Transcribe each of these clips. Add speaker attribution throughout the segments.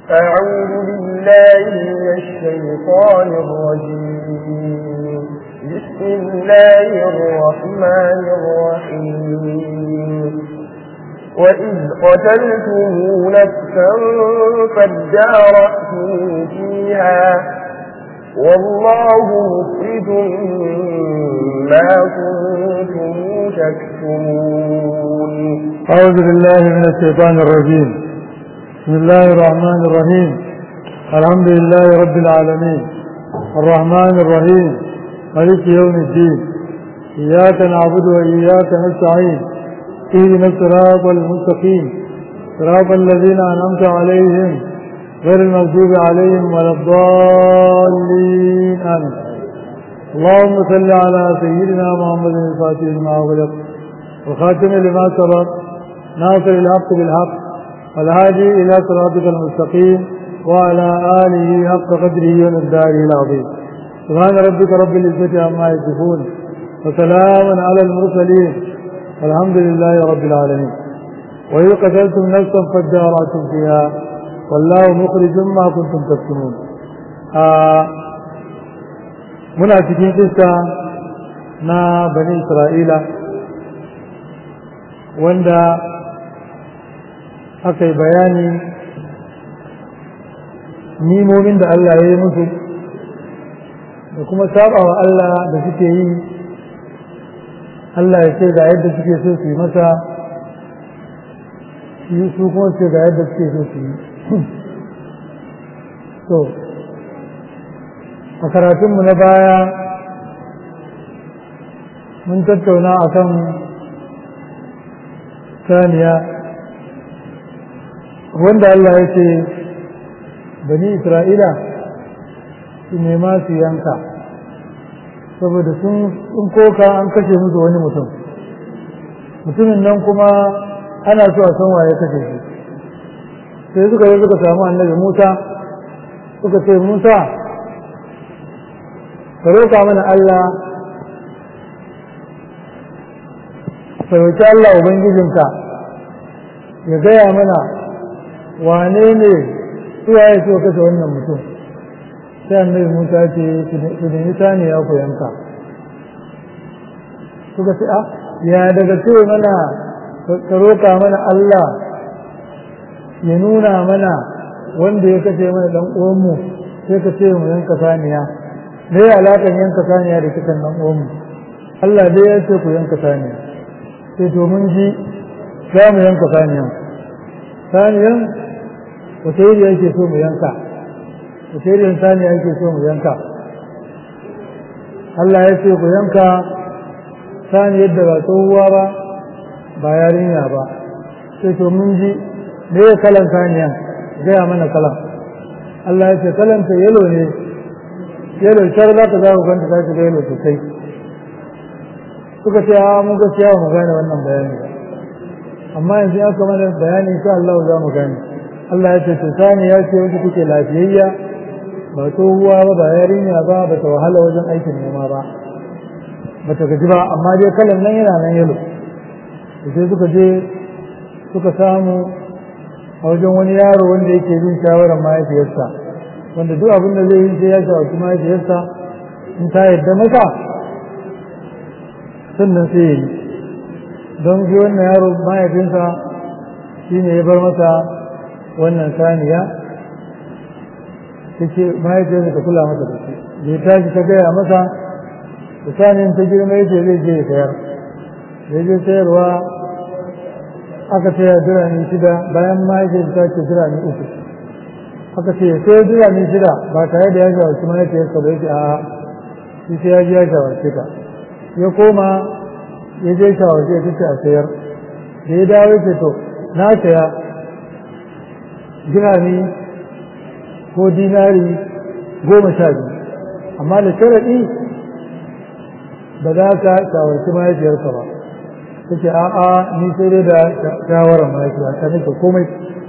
Speaker 1: أعوذ بالله من الشيطان الرجيم بسم الله الرحمن الرحيم وإذ قتلتم نفسا فادارأتم فيها والله مخرج ما كنتم تكتمون
Speaker 2: أعوذ بالله من الشيطان الرجيم بسم الله الرحمن الرحيم الحمد لله رب العالمين الرحمن الرحيم ملك يوم الدين إياك نعبد وإياك نستعين اهدنا الصراط المستقيم صراط الذين أنعمت عليهم غير المغضوب عليهم ولا الضالين آمين اللهم صل على سيدنا محمد الفاتح لما أغلق وخاتم لما سبق ناصر الحق بالحق والهادي إلى صراطك المستقيم وعلى آله حق قدره ومقداره العظيم سبحان ربك رب العزة عما يصفون وسلام على المرسلين والحمد لله رب العالمين وإذ قتلتم نفسا فادارأتم فيها والله مخرج ما كنتم تكتمون آه muna cikin kissa na bani isra'ila wanda aka yi bayani nimomin da Allah ya yi musu da kuma sabawa Allah da suke yi Allah ya ce ga yadda suke so su yi masa yi su kuma ce ga yadda suke so su yi to a karatunmu na baya mun tattauna a kan saniya wanda Allah ya ce bani isra'ila su nema su yanka saboda sun koka an kashe musu wani mutum mutumin nan kuma ana so a san waye kashe shi sai suka yi suka samu annabi musa suka ce musa ka roƙa mana Allah ka roƙi Allah Ubangijinka ya gaya mana wane ne suwa ya so kashe wannan mutum sai annabi Musa ce su nemi saniya ku yanka suka ce a ya daga ce mana ka roƙa mana Allah ya nuna mana wanda ya kashe mana dan uwanmu sai ka ce mu yanka saniya me ya alaƙar yanka saniya da kisan nan uwanmu Allah dai ya ce ku yanka saniya sai to mun ji za mu yanka saniyan saniyan wata iri yake so mu yanka wata iri saniya yake so mu yanka Allah ya ce ku yanka saniyar da ba tsohuwa ba ba yarinya ba sai to mun ji me ya kalan saniyan gaya mana kalan Allah ya ce kalanta yalo ne yalo shar za ka za ku ganta za ka ga yalo sosai suka ce a mun gaskiya mu gane wannan bayani ba amma yanzu ya kama da bayani insha Allah za mu gane Allah ya ce to sani ya ce wata take lafiyayya ba tsohuwa ba ba yarinya ba ba ta wahala wajen aikin noma ba ba ta gaji ba amma dai kalan nan yana nan yalo sai suka je suka samu a wajen wani yaro wanda yake bin shawarar mahaifiyarsa wanda duk abin da zai yi sai ya shawarci mahaifiyarsa in ta yadda masa sannan sai ya yi don shi wannan yaro mahaifinsa shi ne ya bar masa wannan saniya ta ce mahaifiyarsa ta kula masa da shi da ya tashi ta gaya masa da saniyan ta girma ya ce zai je ya sayar ya je sayarwa aka saya birane shida bayan mahaifiyarsa ta ce birane uku aka ce sai birane shida ba tare da ya shawarci mahaifiyarsa ba ya ce a'a shi sai ya ji ya shawarce ta ya koma ya je shawarce ya ce a sayar da ya dawo ce to na saya dirami ko dinari goma sha biyu amma da sharaɗi ba za ka shawarci mahaifiyarka ba ta ce a'a ni sai dai da shawarar mahaifiya ta nake komai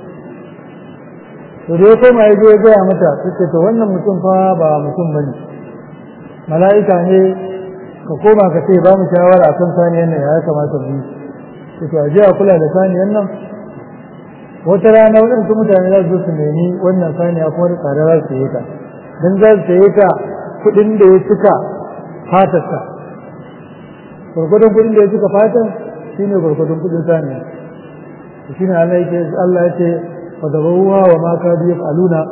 Speaker 2: to da ya koma ya je ya gaya mata ta ce to wannan mutum fa ba mutum ba ne mala'ika ne ka koma ka ce ba mu shawara akan saniyan nan ya kamata mu yi to a je a kula da saniyan nan wata rana waɗansu mutane za su su nemi wannan saniya kuma da tsada za su yi ta don za su yi ta kuɗin da ya cika fatarsa gwargwadon kuɗin da ya cika fatar shi ne gwargwadon kuɗin saniya shi ne Allah ya ce wa zabawa wa ma ka biyu aluna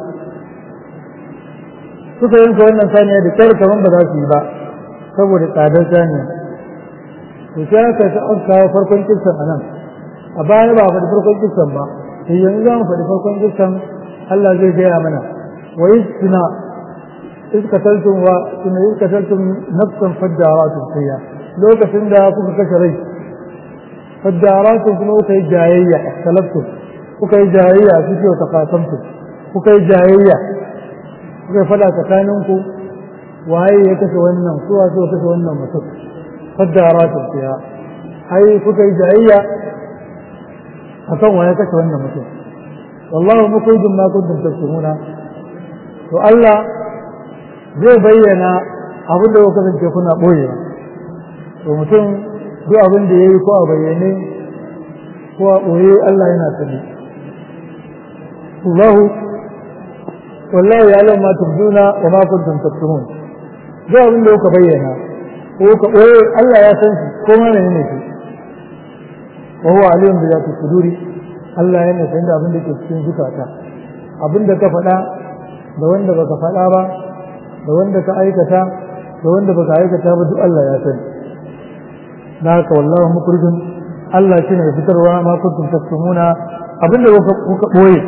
Speaker 2: suka yanka wannan saniya da kyar kaman ba za su yi ba saboda tsadar saniya to sai aka ta an kawo farkon kissan a nan a baya ba faɗi farkon kissan ba to yanzu za mu faɗi farkon kissan Allah zai gaya mana wa istina iz kataltum wa inna iz kataltum nafsan faddaratun fiya lokacin da kuka kashe rai faddaratun kuma kuka yi jayayya ikhtalaftum kuka yi jayayya kuke wa taqasamtum kuka yi jayayya kuka fada tsakaninku waye ya kashe wannan suwa suka kashe wannan mutum faddaratun fiya ai kuka yi jayayya akan waye kashe wannan mutum wallahu mukhrijum ma kuntum tasmuna to Allah zai bayyana abin da kuka kasance kuna boye to mutum duk abin da yayi ko a bayyane ko a boye Allah yana sani Allah wallahu ya'lamu ma tubduna wa ma kuntum taktumun duk abin da kuka bayyana ko ka boye Allah ya san shi ko ma menene shi wa huwa alim bi zati suduri Allah yana san da abin da ke cikin zukata abin da ka faɗa da wanda baka faɗa ba da wanda ka aikata da wanda baka aikata ba duk Allah ya sani da haka wallahu mukrijun Allah shine mai fitarwa ma kuntum taktumuna abin da kuka boye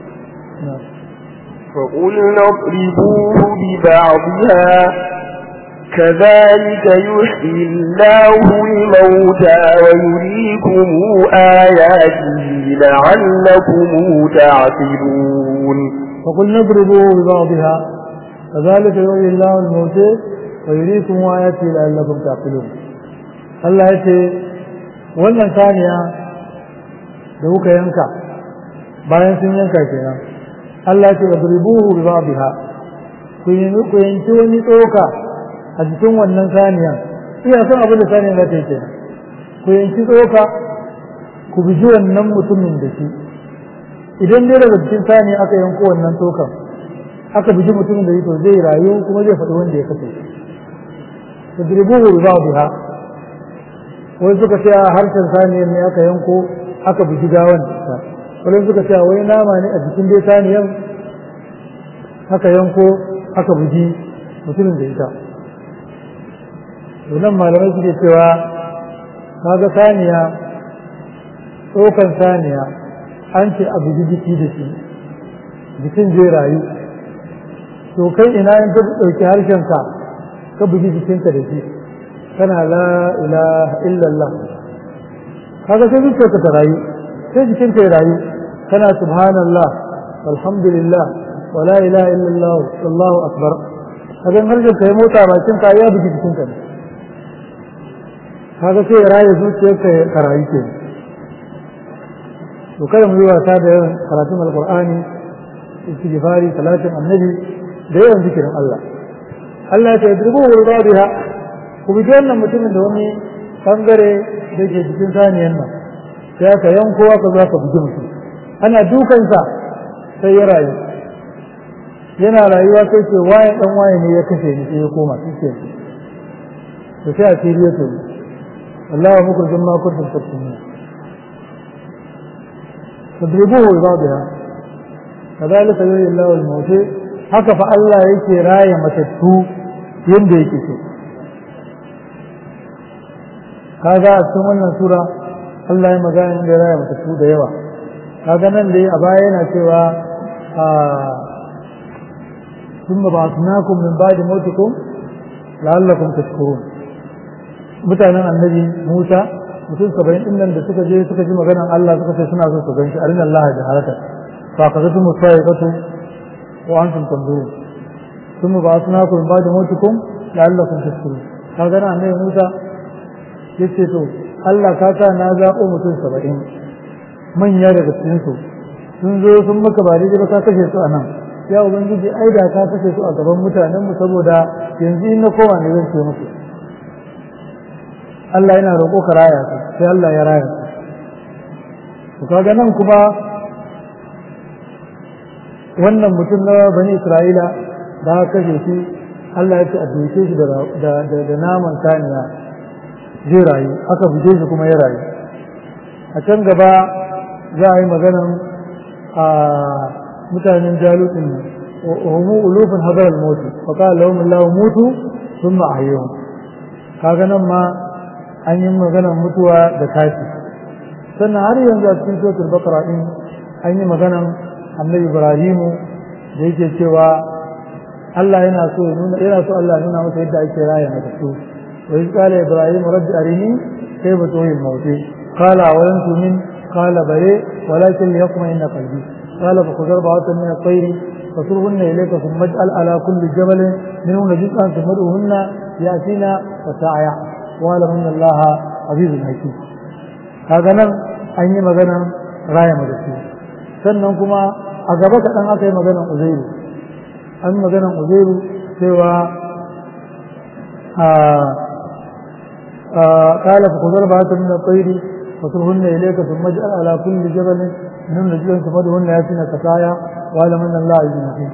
Speaker 1: فقلنا اضربوه ببعضها كذلك يحيي الله الموتى ويريكم آياته لعلكم تعقلون
Speaker 2: فقل نضربه ببعضها كذلك يحيي الله الموتى ويريكم آياته لعلكم تعقلون Allah ya ce wannan saniya da kuka yanka bayan sun yanka kenan Allah ya ce wadribuhu bi ba'dha ku ku yanki wani tsoka a cikin wannan saniyan iya son abin da saniyan za ta yi kenan ku yanki tsoka ku biji wannan mutumin da shi idan dai daga cikin saniya aka yanko wannan tsokan aka biji mutumin da shi to zai rayu kuma zai faɗi wanda ya kashe wadribuhu bi ba'dha wai suka ce a harshen saniyar ne aka yanko aka bugi gawan ta wani suka ce wai nama ne a jikin dai saniyan aka yanko aka bugi mutumin da ita nan malamai suke cewa kaga saniya tsokan saniya an ce a bugi jiki da shi jikin zai rayu to kai ina in ka ɗauki harshenka ka bugi jikinka da shi kana la ilaha illallah kaga sai zuciyarka ta rayu sai jikinka ya rayu kana subhanallah walhamdulillah wa la ilaha illallah wallahu akbar kaga harshen ka ya motsa bakin ka ya bugi jikinka ne kaga sai ya rayu zuciyarka ka rayu ke to kada mu yi wasa da yawan karatun alqur'ani istighfari salatin annabi da yawan zikirin Allah Allah ya ce yadrubu wa biha ku bi wannan mutumin da wani bangare da ke cikin saniyan nan sai aka yanko aka za ka bugi mutum ana dukansa sai ya rayu yana rayuwa sai ce waye dan waye ne ya kashe ni sai ya koma shi ke to sai a fili ya tobi Allah wa muku jama'a kuntum tattumin tadribuhu bi ba'dha kadhalika yuhyi Allahu al-mawt haka fa Allah yake raya matattu yanda yake so kaga a cikin wannan sura Allah ya magana da raya matattu da yawa kaga nan dai a baya yana cewa a ثم بعثناكم من بعد موتكم لعلكم تشكرون mutanen annabi Musa mutum saba'in din nan da suka je suka ji maganar Allah suka ce suna so su gan shi arina Allah da harata fa qadatu musayqatu wa antum tanzurun thumma ba'athnakum min ba'di mawtikum la'allakum tashkurun kaga nan annabi Musa yace to Allah ka sa na zaɓo mutum saba'in manya daga cikin su sun zo sun maka ba daidai ba ka kashe su a nan ya ubangiji ai da ka kashe su a gaban mutanen mu saboda yanzu in na kowa ne zan ce musu Allah yana roƙo ka raya su sai Allah ya raya su to kaga nan kuma wannan mutum na bani isra'ila da aka kashe shi Allah ya ce a duke shi da naman saniya zai rayu aka buge shi kuma ya rayu a can gaba za a yi maganan a mutanen jalutin nan وهم ألوف حضر الموت فقال لهم الله موتوا ثم أحيوهم kaga nan ma an yi maganar mutuwa da tashi sannan har yanzu a cikin suratul baqara din an yi maganar annabi ibrahimu da yake cewa Allah yana so nuna yana so Allah nuna masa yadda ake raya na kasu wa iz qala ibrahim rabbi arini kayfa tuhil mawti qala awalam tu'min qala bale walakin liyaqma inna qalbi qala fa khudh arba'atan min at-tayr فصرهن إليك ثم اجعل على كل جبل منهن جزءا ثم ادعوهن يأتينا وسعيا واعلم أن الله عزيز حكيم هذا نن أن yi maganan raya madasi sannan kuma a gaba kaɗan aka yi maganan uzairu an maganan uzairu cewa قال فخذ أربعة من الطير فصرهن إليك ثم اجعل على كل جبل منهن جزءا ثم ادعوهن يأتينا كسايا واعلم ان الله عزيز حكيم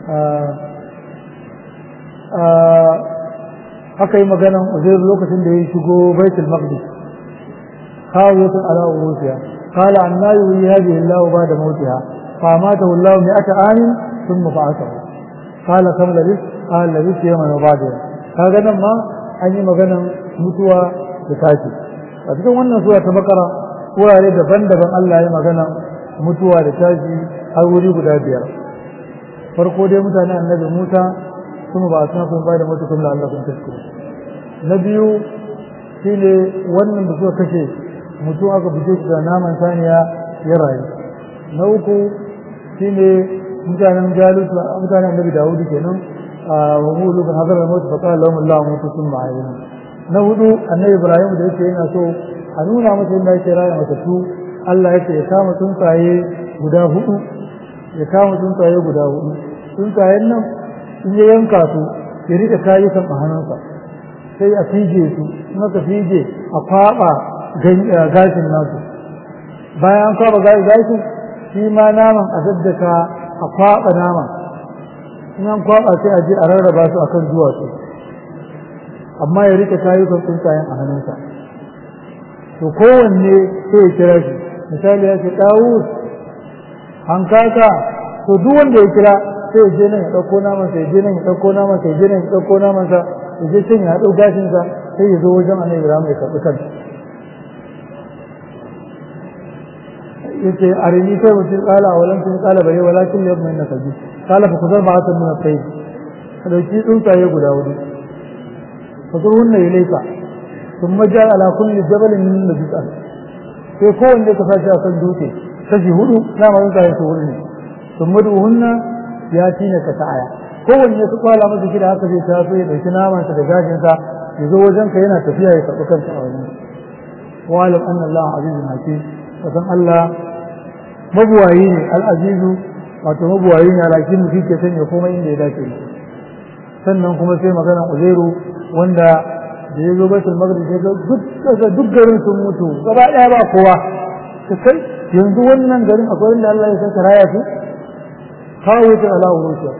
Speaker 2: aka yi maganan uzair lokacin da ya shigo baitul maqdis khawiyatun ala urusiha qala anna yuhyi hadhihi Allah ba'da mawtiha fa amatahu Allah mi'ata amin thumma ba'athahu qala kam labis qala labis yawman wa ba'da kaga nan ma an yi maganan mutuwa da tashi a cikin wannan sura ta bakara wurare daban-daban Allah ya magana mutuwa da tashi har wuri guda biyar farko dai mutane annabi Musa kuma ba suna kun da mutu kun da Allah kun tasko na biyu shine wannan da suka kashe mutum aka buge shi da naman saniya ya rayu na uku shine mutanen jalut mutanen annabi Dawud kenan wa mulu kan hadar mutu fa qala lahum Allah mutu sun ma'ayyin na hudu annabi Ibrahim da yake yana so a nuna masa inda yake raya masa su Allah yake ya kama tsuntsaye guda hudu ya kama tsuntsaye guda hudu tsuntsayen nan in ya yanka su ya rike kayukan a hannunsa sai a fije su in aka fije a kwaba gashin nasu bayan an kwaba gashin shi ma naman a daddaka a kwaba naman in an kwaba sai a je a rarraba su akan duwatsu amma ya rike kayukan tsuntsayen a hannunsa to kowanne sai ya kira shi misali ya ce ɗawus hankaka to duk wanda ya kira sai ya je nan ya ɗauko naman sa ya je nan ya ɗauko naman sa ya je nan ya ɗauko naman sa ya je can ya haɗo gashin sa sai ya zo wajen annabi Ibrahim ya karɓi kansa yace arini kai mutum kala walan tun kala bare walakin ya mai nakaji kala fa kuzar ba ta nuna kai ka dauki tsuntsaye guda hudu fasurhunna ilayka thumma ja'ala ala kulli jabalin min najisa sai kowanne ka sashi akan dutse kashi hudu na ma tsuntsaye su hudu ne thumma duhunna ya tina ka ta'aya kowanne ka kwala masa shi da haka zai taso ya dauki naman sa da gashin sa ya zo wajen ka yana tafiya ya karɓi kansa a wajen wa alam anna Allah azizun hakim kasan Allah mabuwayi ne al'azizu wato mabuwayi ne alakin shi ke sanya komai inda ya dace sannan kuma sai magana uzairu wanda da ya zo baitul maghrib ya ga duk kaga duk garin sun mutu gaba daya ba kowa ta kai yanzu wannan garin akwai inda Allah ya saka raya su kawo ta ala urusha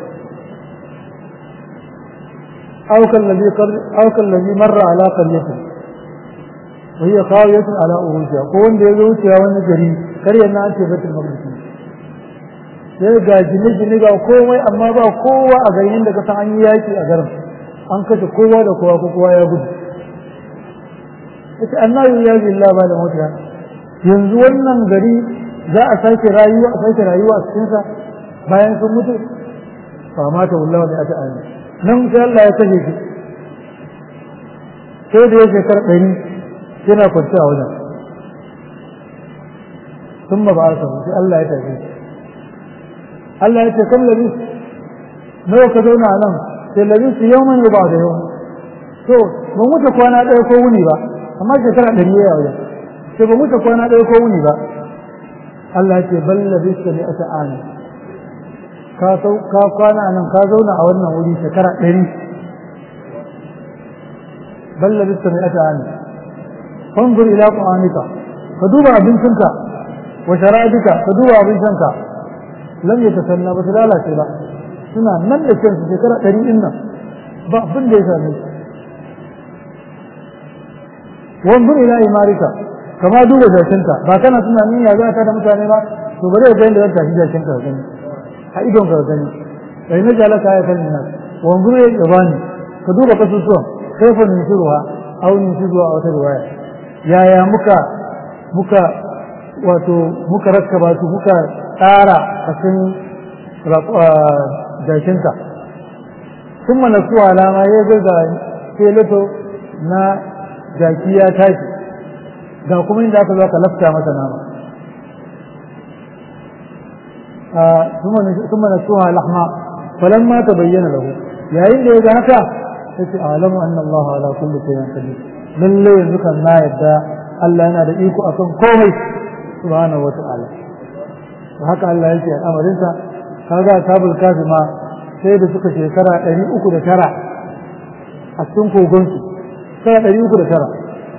Speaker 2: aw kallazi aw kallazi marra ala qaryatin wa hiya khawiyatun ala urusha ko wanda ya zo wucewa wani gari karyar na an ce baitul maqdis sai ga gine gine ga komai amma ba kowa a garin da ka san an yi yaki a garin an kashe kowa da kowa ko kowa ya gudu ita annabi ya bi Allah ba da mota yanzu wannan gari za a sake rayuwa a sake rayuwa a cikin sa bayan sun mutu fa mata wallahi da ata ayi nan sai Allah ya kashe shi sai da ya shekara ɗari yana kwanci a wajen ثم بعثه في الله يتعزي الله يتعزي كم لبيس نو كدونا علم sai labis yawman ya ba da yau to ba mutu kwana ɗaya ko wuni ba amma shekara ɗari ya wajen sai ba mutu kwana ɗaya ko wuni ba Allah ce bal labis ne ata ani ka sau ka kwana nan ka zauna a wannan wuri shekara ɗari bal labis ne ata ani fanzur ila qur'anika ka duba abincinka wa sharabika ka duba abin shanka lam ya tasanna ba su lalace ba suna nan da kansu shekara ɗari ɗin nan ba abin da ya same su wanzu ila imarika kama duba jakinka ba kana tunanin ya za ka da mutane ba to bari ga yadda zan tafi jakinka ka gani a idon ka gani bai na jalaka ya kan nan wanzu ya gabani ka duba kasusuwan kaifa nusuruha aw nusuruha a wata riwaya yaya muka muka wato muka rakkaba su muka tsara a cikin jakinka sun mana su alama ya ga keleto na jaki ya tashi ga kuma inda aka zo aka lafta masa nama ثم نسوها لحما فلما تبين له يا إن إذا هكا أعلم أن الله على كل شيء قدير lalle yanzu kan na yadda Allah yana da iko akan komai subhanahu wa ta'ala haka Allah yake al'amarinsa kaga tabul kafi ma sai da suka shekara ɗari uku da tara a cikin kogonsu shekara ɗari uku da tara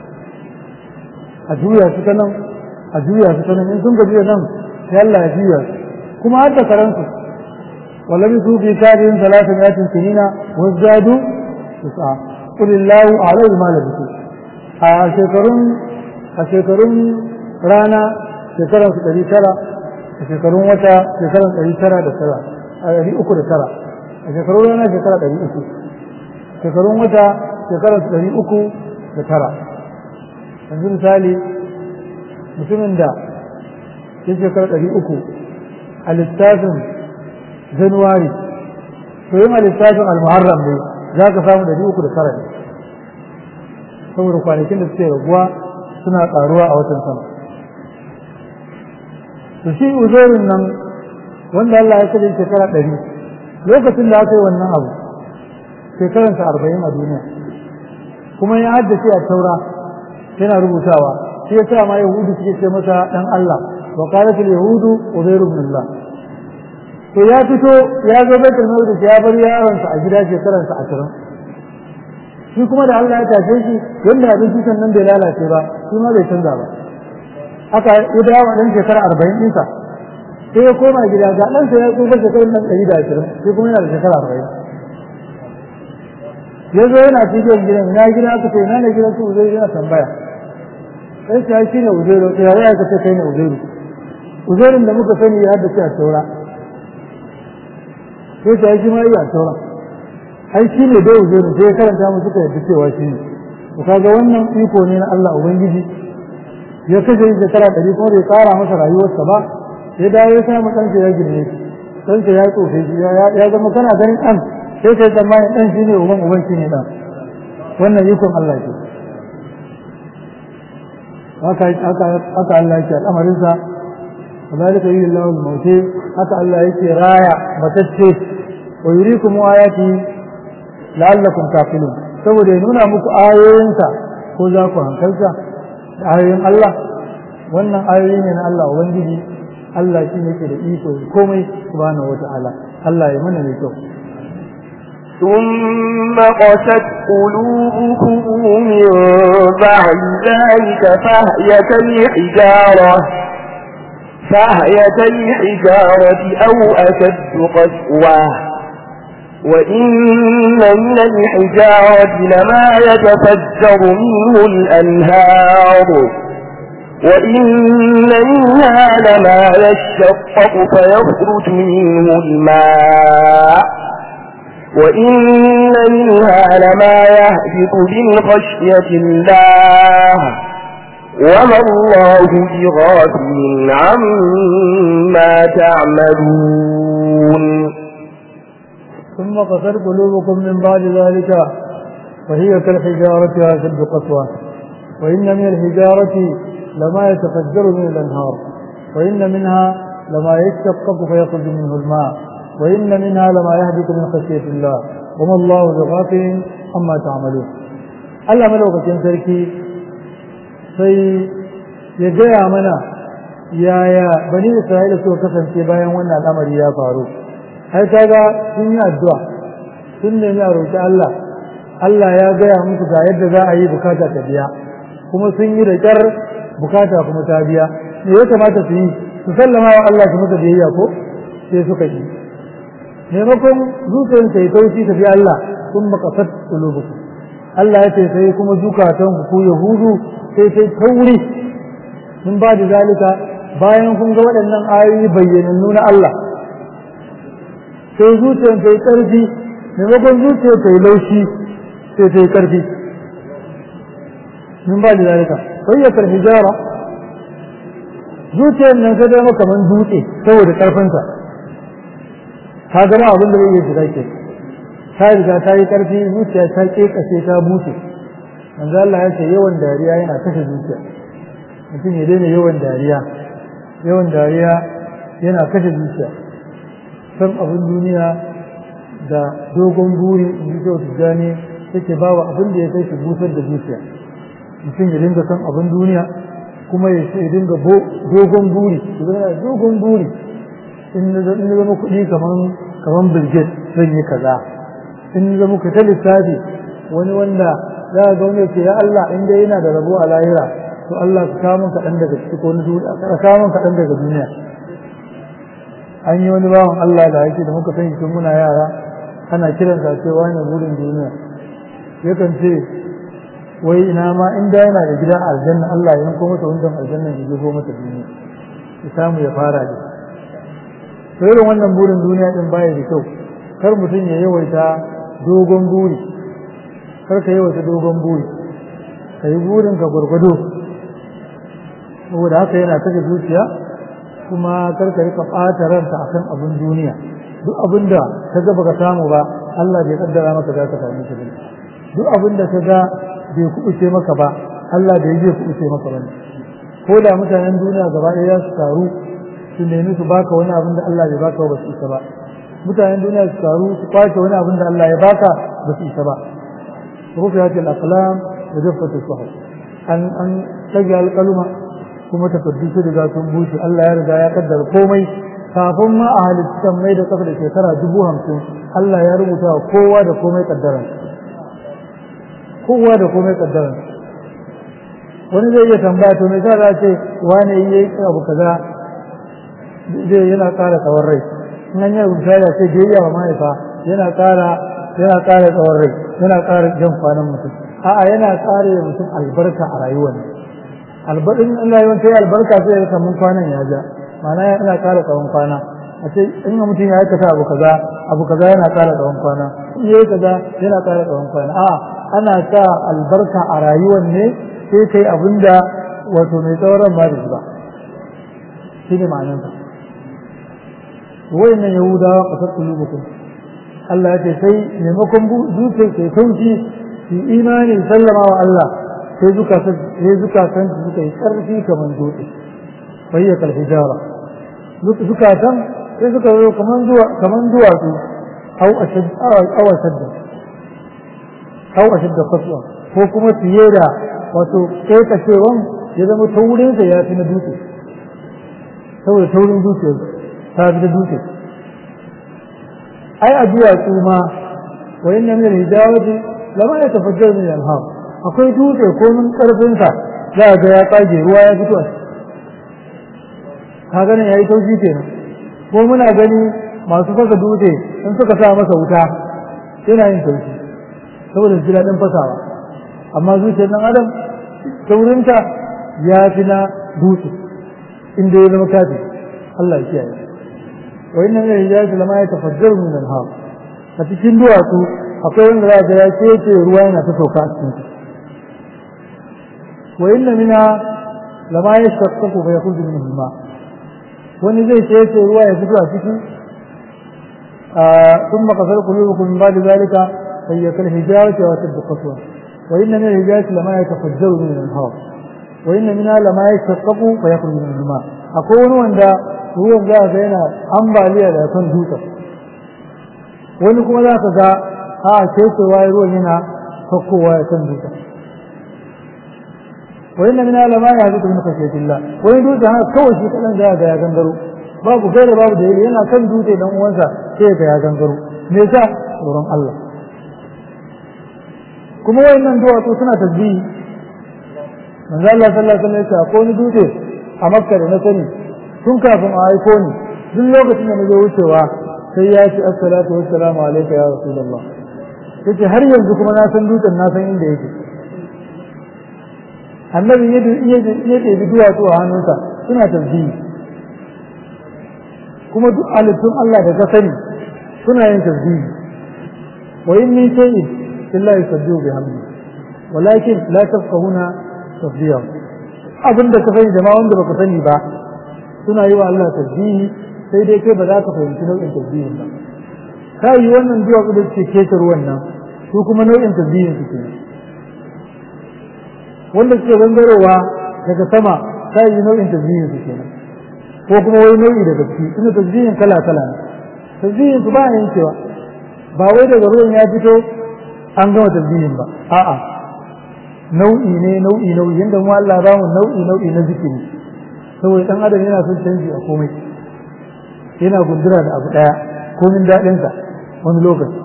Speaker 2: a juya su ta nan a juya su ta nan in sun gaji da nan sai Allah ya juya su kuma har da karansu wallahi su fi kafin talatin yatin sinina wazdadu tis'a qul illahu a'lamu ma labisu a shekarun a shekarun rana shekaran su ɗari tara a shekarun wata shekaran ɗari tara da tara a ɗari uku da tara a shekarun rana shekara ɗari uku shekarun wata shekaran su ɗari uku da tara yanzu misali mutumin da ya shekara ɗari uku a littafin januwari to yin a littafin almuharram ne za ka samu ɗari uku da tara ne saboda kwanakin da suke raguwa suna ƙaruwa a watan sama to shi uzairin nan wanda Allah ya kaje shekara ɗari lokacin da aka yi wannan abu shekaransa arba'in a duniya kuma ya haddace a taura yana rubutawa shi ya sa ma yahudu suke ce masa dan Allah wa qalatul yahudu uzairu ibn Allah to ya fito ya zo baitul maqdis ya bar yaronsa a gida shekaransa 20 shi kuma da Allah ya tashe shi wanda abinci nan bai lalace ba shi ma bai canza ba aka ya dawo dan shekara 40 ɗinsa sai ya koma gida ga ɗansa ya tsufa shekarun nan 120 shi kuma yana da shekara 40 ya zo yana cikin gidan na gida aka ce na ne gidan su zai yana tambaya sai ta shi ne uzairu to ya ya kace kai ne uzairu uzairun da muka sani ya haddace a taura sai ta shi ma ya taura ai shi ne dai uzairu sai ya karanta mu suka yadda cewa shi ne to kaga wannan iko ne na Allah ubangiji ya kashe shi shekara ɗari kuma bai ƙara masa rayuwarsa ba ya dawo ya samu ɗansa ya girme shi ɗansa ya tsofe shi ya zama kana ganin ɗan sai kai tsammanin ɗan shi ne uban uban shi ne ɗan wannan ikon Allah ke haka haka Allah yake al'amarinsa وذلك يري الله الموت haka Allah yake raya matacce wa yurikum ayati la'allakum taqilun saboda ya nuna muku ayoyinsa ko za ku hankalta da ayoyin Allah wannan ayoyi ne na Allah ubangiji Allah shi ne ke da iko komai subhanahu wata'ala Allah ya mana mai kyau
Speaker 1: ثم قست قلوبكم من بعد ذلك فهي كالحجارة فهي كالحجارة أو أشد قسوة وإن من الحجارة لما يتفجر منه الأنهار وإن منها لما يشقق فيخرج منه الماء وإن منها لما يهبط من خشية الله وما الله بغافل عما تعملون
Speaker 2: ثم قصر قلوبكم من بعد ذلك وهي كالحجارة أشد قسوة وإن من الحجارة لما يتفجر من الأنهار وإن منها لما يشقق فيخرج منه الماء وإن منها لما يهبط من خشية الله وما الله بغافل عما تعملون Allah malaukakin sarki sai ya gaya mana yaya bani Isra'ila suka kasance bayan wannan al'amari ya faru ai kaga sun yi addu'a sun nemi a roƙi Allah Allah ya gaya musu ga yadda za a yi bukata ta biya kuma sun yi da ƙyar bukata kuma ta biya me ya kamata su yi su sallama wa Allah su masa biyayya ko sai suka yi maimakon zuciyar ta yi taushi ta bi Allah sun makasar kulubuku Allah ya ce sai kuma zukatan ku yahudu sai sai tauri mun ba da zalika bayan kun ga waɗannan ayoyi bayyanannu na Allah sai zuciyar ta yi ƙarfi maimakon zuciyar ta yi laushi sai ta yi ƙarfi mun ba da zalika bayyatar hijara zuciyar nan ta zama kamar dutse saboda ƙarfinsa ta gama abin da zai iya shiga ke ta riga ta yi ƙarfi zuciya ta ƙeƙashe ta buce manzo Allah ya ce yawan dariya yana kashe zuciya mutum ya daina yawan dariya yawan dariya yana kashe zuciya san abin duniya da dogon buri in ji kyau tijjani yake ba wa abin da ya kai shi busar da zuciya mutum ya dinga san abin duniya kuma ya dinga dogon buri ya dogon buri in na zama kuɗi kaman kaman bilgit zan yi kaza in na zama ka ta lissafi wani wanda za a zaune ce ya Allah in dai yana da rabo a lahira to Allah ka kawo min kaɗan daga ciki ko na duniya ka kawo min kaɗan daga duniya an yi wani bawan Allah da yake da muka sani tun muna yara ana kiran sa cewa ne burin duniya yakan ce wai ina ma in da yana da gida a aljanna Allah ya yanko masa wancan aljanna ya jefo masa duniya ya samu ya fara da to irin wannan burin duniya din baya da kyau kar mutum ya yawaita dogon buri kar ka yawaita dogon buri ka yi burin ka gwargwado saboda haka yana kashe zuciya kuma kar ka rika ɓata ranka akan abin duniya duk abin da ka ga baka samu ba Allah bai kaddara maka za ka same shi ba duk abin da ka ga bai kuɓuce maka ba Allah bai zai kuɓuce maka ba ko da mutanen duniya gaba ɗaya su taru su nemi su baka wani abin da Allah bai baka ba su isa ba mutanen duniya su taru su kwace wani abin da Allah ya baka ba su isa ba rufiya ce al-aqlam da jaffat as-suhuf an an tage alƙaluma kuma takaddu su riga sun bushe Allah ya riga ya kaddara komai kafin ma a halittan mai da kafa da shekara dubu hamsin Allah ya rubuta wa kowa da komai kaddaran kowa da komai kaddaran wani zai iya tambaya to me za a ce wane yi abu kaza zai yana ƙara tsawon rai in an yi rubuta da ce biyayya wa mahaifa yana ƙara yana ƙara tsawon rai yana ƙara jan kwanan mutum a'a yana ƙara da mutum albarka a rayuwar albarkin Allah yawan sai albarka sai ya samu kwanan ya ja ma'ana yana ƙara tsawon kwana a ce in mutum ya aikata abu kaza abu kaza yana ƙara tsawon kwana in yayi kaza yana ƙara tsawon kwana a'a ana sa albarka a rayuwar ne sai kai abinda wato mai tsawon ran ba da shi ba shi ne ma'anarsa wayannan yahudawa kasar kulubukum Allah ya ce sai maimakon zuciyar sai sauki su imani sallama wa Allah sai zukatan sai zukatan su suka yi karfi kamar dutse bayya kal hijara zukatan sai suka zo kamar zuwa kamar duwatsu au ashad au ashad au ashad qaswa ko kuma fiye da wato kai kacewan ya zama taurin sa ya fi na dutse saboda taurin zuciyar ta fi da dutse ai a duwatsu ma wa inna min al-hijawati lama yatafajjaru min al-anhar akwai dutse ko mun karfin sa za ga ya kage ruwa ya fito ka ganin yayi tauji kenan ko muna gani masu fasa dutse in suka sa masa wuta yana yin tauji saboda su daɗin fasawa amma zuciyar nan adam taurinta ya fi na dutse inda ya zama kafi Allah ya kiyaye wa inna min al-hijaz lama yatafajjaru min al-anhar a cikin duwatsu akwai wanda za ga ya kece ruwa yana ta sauka a cikin wa inna mina lama yashaqqaqu fa yakhruju minhu al-ma wani zai kece ruwa ya fito a cikin ثم قصر قلوبكم من بعد ذلك فهي كالحجارة وتد قسوة وإن من الحجارة لما يتفجر من الأنهار وإن منها لما يشقق فيخرج من الماء أقول عند ruwan za ga yana ambaliya da kan dutsen wani kuma za ka ga a kecewa ruwan yana sakkowa ya kan dutsen wani na mina lama ya zuka min kashetillah wani dutsen haka kawai shi kaɗan za ga ya gangaro babu gaira babu da yana kan dutse dan uwansa sai ga ya gangaro me yasa tsoron Allah kuma wayannan duwatsu suna tasbihi manzo Allah sallallahu alaihi wasallam ya ce ko ni dutse a Makka da na sani tun kafin a aiko ni duk lokacin da nazo wucewa sai ya ce assalatu wassalamu alayka ya rasulullah yace har yanzu kuma na san dutsen na san inda yake annabi ya ɗebi duwatsu a hannunsa suna tasbihi kuma duk halittun Allah da ka sani suna yin tasbihi wa in min shay'in illa yusabbihu bihamdi walakin la tafqahuna tasbihahu abin da ka sani da ma wanda baka sani ba suna yi wa Allah tasbihi sai dai kai ba za ka fahimci nau'in tasbihin ba ka yi wannan duwatsu da suke keta ruwan nan su kuma nau'in tasbihin su kenan wanda suke gangarowa daga sama ta yi nau'in tasbihin su kenan ko kuma wai nau'i daga ciki ina tasbihin kala kala ne tasbihin su ba a yankewa ba wai daga ruwan ya fito an gama tasbihin ba a'a nau'i ne nau'i nau'i yanda mu Allah ba mu nau'i nau'i na zikiri saboda dan adam yana son canji a komai yana gundura da abu daya komin daɗinsa wani lokaci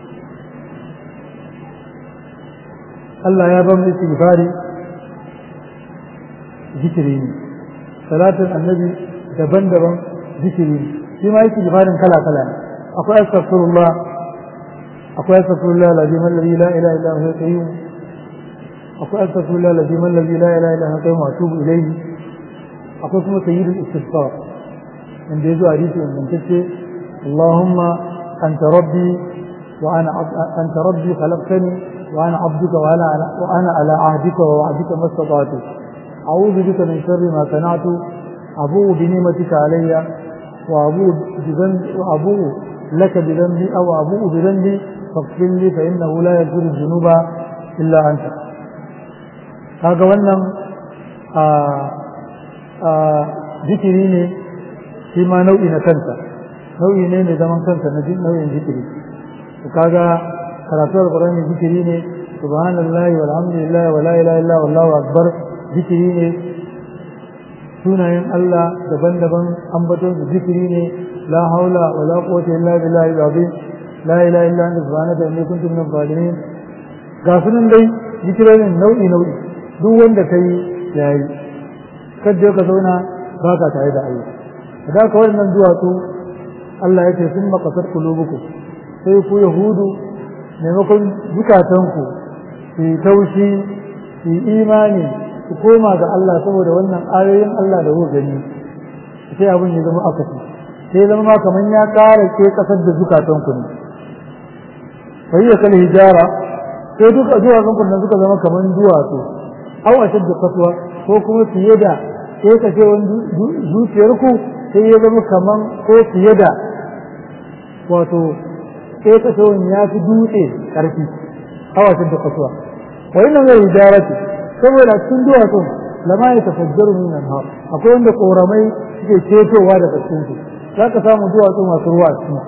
Speaker 2: Allah ya ba mu istighfari zikiri ne salatin annabi daban-daban zikiri ne shi ma yake jifarin kala-kala ne akwai astaghfirullah akwai astaghfirullah lazim alladhi la ilaha illa huwa qayyum akwai astaghfirullah lazim alladhi la ilaha illa huwa qayyum wa atubu ilayhi akwai kuma sayyidul istighfar inda yazo hadisi ingantacce Allahumma anta rabbi wa ana anta rabbi khalaqtani wa ana abduka wa ana wa ana ala ahdika wa wa'dika mastata'tu أعوذ بك من شر ما صنعت أبوء بنعمتك علي وأبوء بذنب وأبوء لك بذنبي أو أبوء بذنبي فاغفر لي فإنه لا يغفر الذنوب إلا أنت هذا wannan zikiri ne shi ma nau'i na kansa nau'i ne mai zaman kansa na nau'in zikiri kaga karatu alqur'ani zikiri ne subhanallahi walhamdulillahi wala ilaha illa wallahu akbar zikiri ne sunayen Allah daban-daban ambaton su zikiri ne la haula wa la quwwata illa billahi al-azim la ilaha illa anta subhanaka inni kuntu minaz zalimin ga sunan dai zikirorin nau'i nau'i duk wanda kai yayi kadda ka zauna baka tare da Allah da ka wannan duwatsu Allah ya ce sun makasar kulubuku sai ku yahudu maimakon zukatanku su taushi su imani ku koma ga Allah saboda wannan ayoyin Allah da kuka gani sai abin ya zama akasi sai zama ma kaman ya ƙara ke kasar da zukatan ku ne wai ya kal hijara sai duka zuwa kan kun suka zama kaman duwatsu aw ashad qaswa ko kuma fiye da sai ka ce wani zuciyar ku sai ya zama kaman ko fiye da wato sai ka ce wani ya fi dutse karfi aw ashad qaswa wa inna min hijarati saboda cikin duwatsun lama ya tafajjaru min anhar akwai wanda koramai suke cetowa daga cikin su za ka samu duwatsu masu ruwa a cikin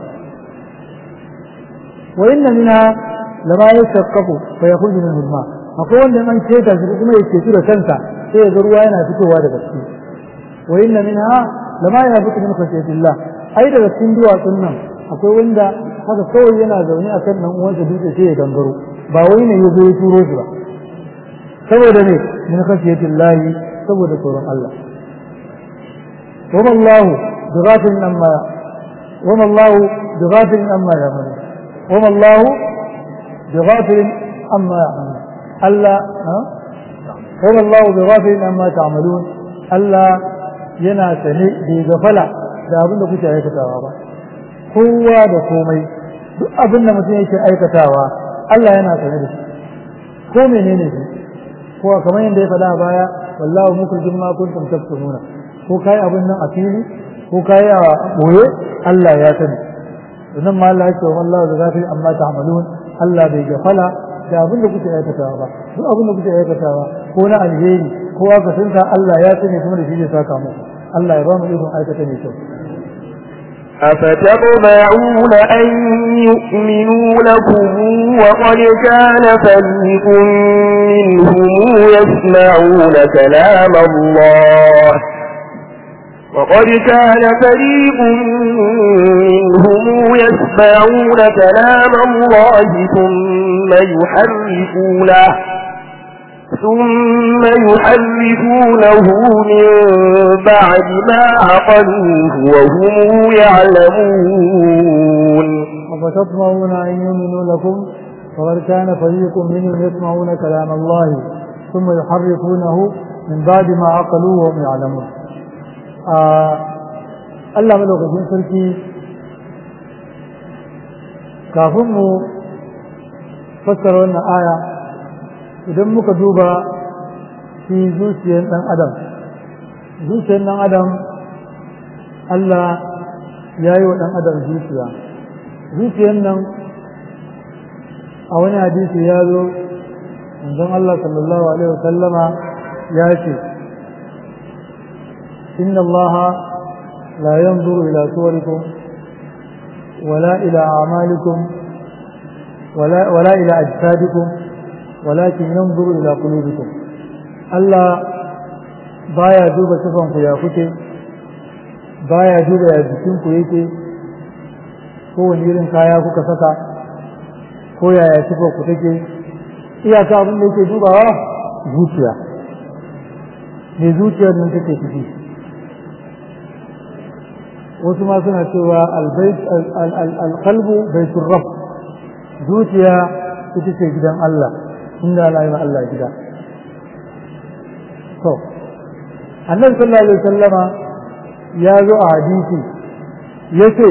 Speaker 2: wa inna minha lama ya shakkaku fa yakhruju min al-ma akwai wanda an ceta shi kuma ya cetu da kansa sai ya ga ruwa yana fitowa daga ciki wa inna minha lama ya fitu min khashyatillah ai daga cikin duwatsun nan akwai wanda haka kawai yana zaune a kan nan uwansa dutse sai ya gangaro ba wai ne ya zo ya turo shi ba saboda ne min khashiyatin lahi saboda tsoron Allah wama Allah bighafilin amma wama Allah bighafilin amma ya'malu wama Allah bighafilin amma ya'malu Allah wama Allah bighafilin amma ta'malun Allah yana sane bai gafala da abin da kuke aikatawa ba kowa da komai duk abin da mutum yake aikatawa Allah yana sane da shi ko menene shi ko kamar yadda ya faɗa a baya wallahu mukhrijum ma kuntum taktumuna ko kai abin nan a fili ko kai a boye Allah ya sani sannan ma Allah ya ce wallahu da zafi amma ta'malun Allah bai gafala da abin da kuke aikatawa ba duk abin da kuke aikatawa ko na alheri ko aka tunta Allah ya sani kuma da shi zai saka muku Allah ya ba mu ikon aikata mai kyau
Speaker 1: أفتطمعون أن يؤمنوا لكم وقد كان فريق منهم يسمعون كلام الله وقد كان فريق منهم يسمعون كلام الله ثم يحرفونه ثم يحرفونه من بعد ما عقلوه وهم يعلمون
Speaker 2: أفتطمعون أن يؤمنوا لكم وقد كان فريق منهم يسمعون كلام الله ثم يحرفونه من بعد ما عقلوه وهم يعلمون Allah madaukakin sarki kafin mu fassara wannan aya idan muka duba shi zuciyar ɗan adam zuciyar ɗan adam Allah ya yi wa ɗan adam zuciya zuciyar nan a wani hadisi ya zo manzon Allah sallallahu alaihi wa sallama ya ce inna Allah la yanzuru ila suwarikum wala ila a'malikum wala wala ila ajsadikum walakin yanzuru ila qulubikum Allah baya duba sifan ku ya kuke baya duba ya jikin ku yake ko wani irin kaya kuka saka ko yaya sifar ku take iyaka abin da yake dubawa zuciya me zuciyar nan take ciki wasu ma suna cewa alqalbu baitur rabb zuciya ita ce gidan Allah inda Allah ya Allah gida to annabi sallallahu alaihi wasallama ya zo a hadisi yace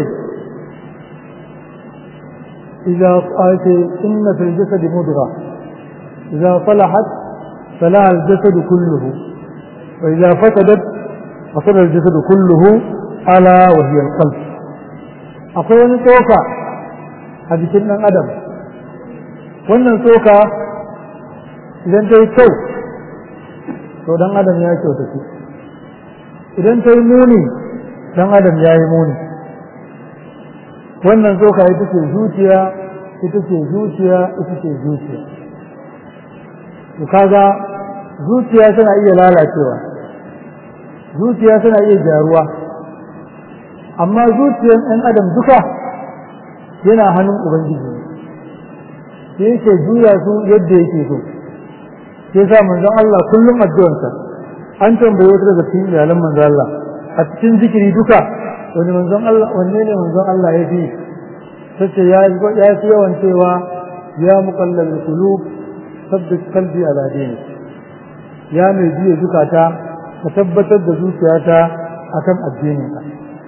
Speaker 2: إذا قالت إن في الجسد مضغة إذا صلحت صلح الجسد كله وإذا فسدت فسد الجسد كله ألا وهي القلب أقول توكا هذه كنا أدم wannan tsoka idan ta yi kyau to dan adam ya kyau ta idan ta yi muni dan adam ya yi muni wannan tsoka ita ce zuciya ita ce zuciya ita ce zuciya to kaga zuciya tana iya lalacewa zuciya tana iya gyaruwa amma zuciyar ɗan adam duka yana hannun ubangiji sai yake juya su yadda yake so sai sa manzon Allah kullum addu'arsa an tambaye wata daga cikin iyalan manzon Allah a cikin zikiri duka wani manzon Allah wanne ne manzon Allah ya fi sace ya ya fi yawan cewa ya muqallal qulub sabbit qalbi ala dini ya mai biye zukata ka tabbatar da zuciyata akan addinin ka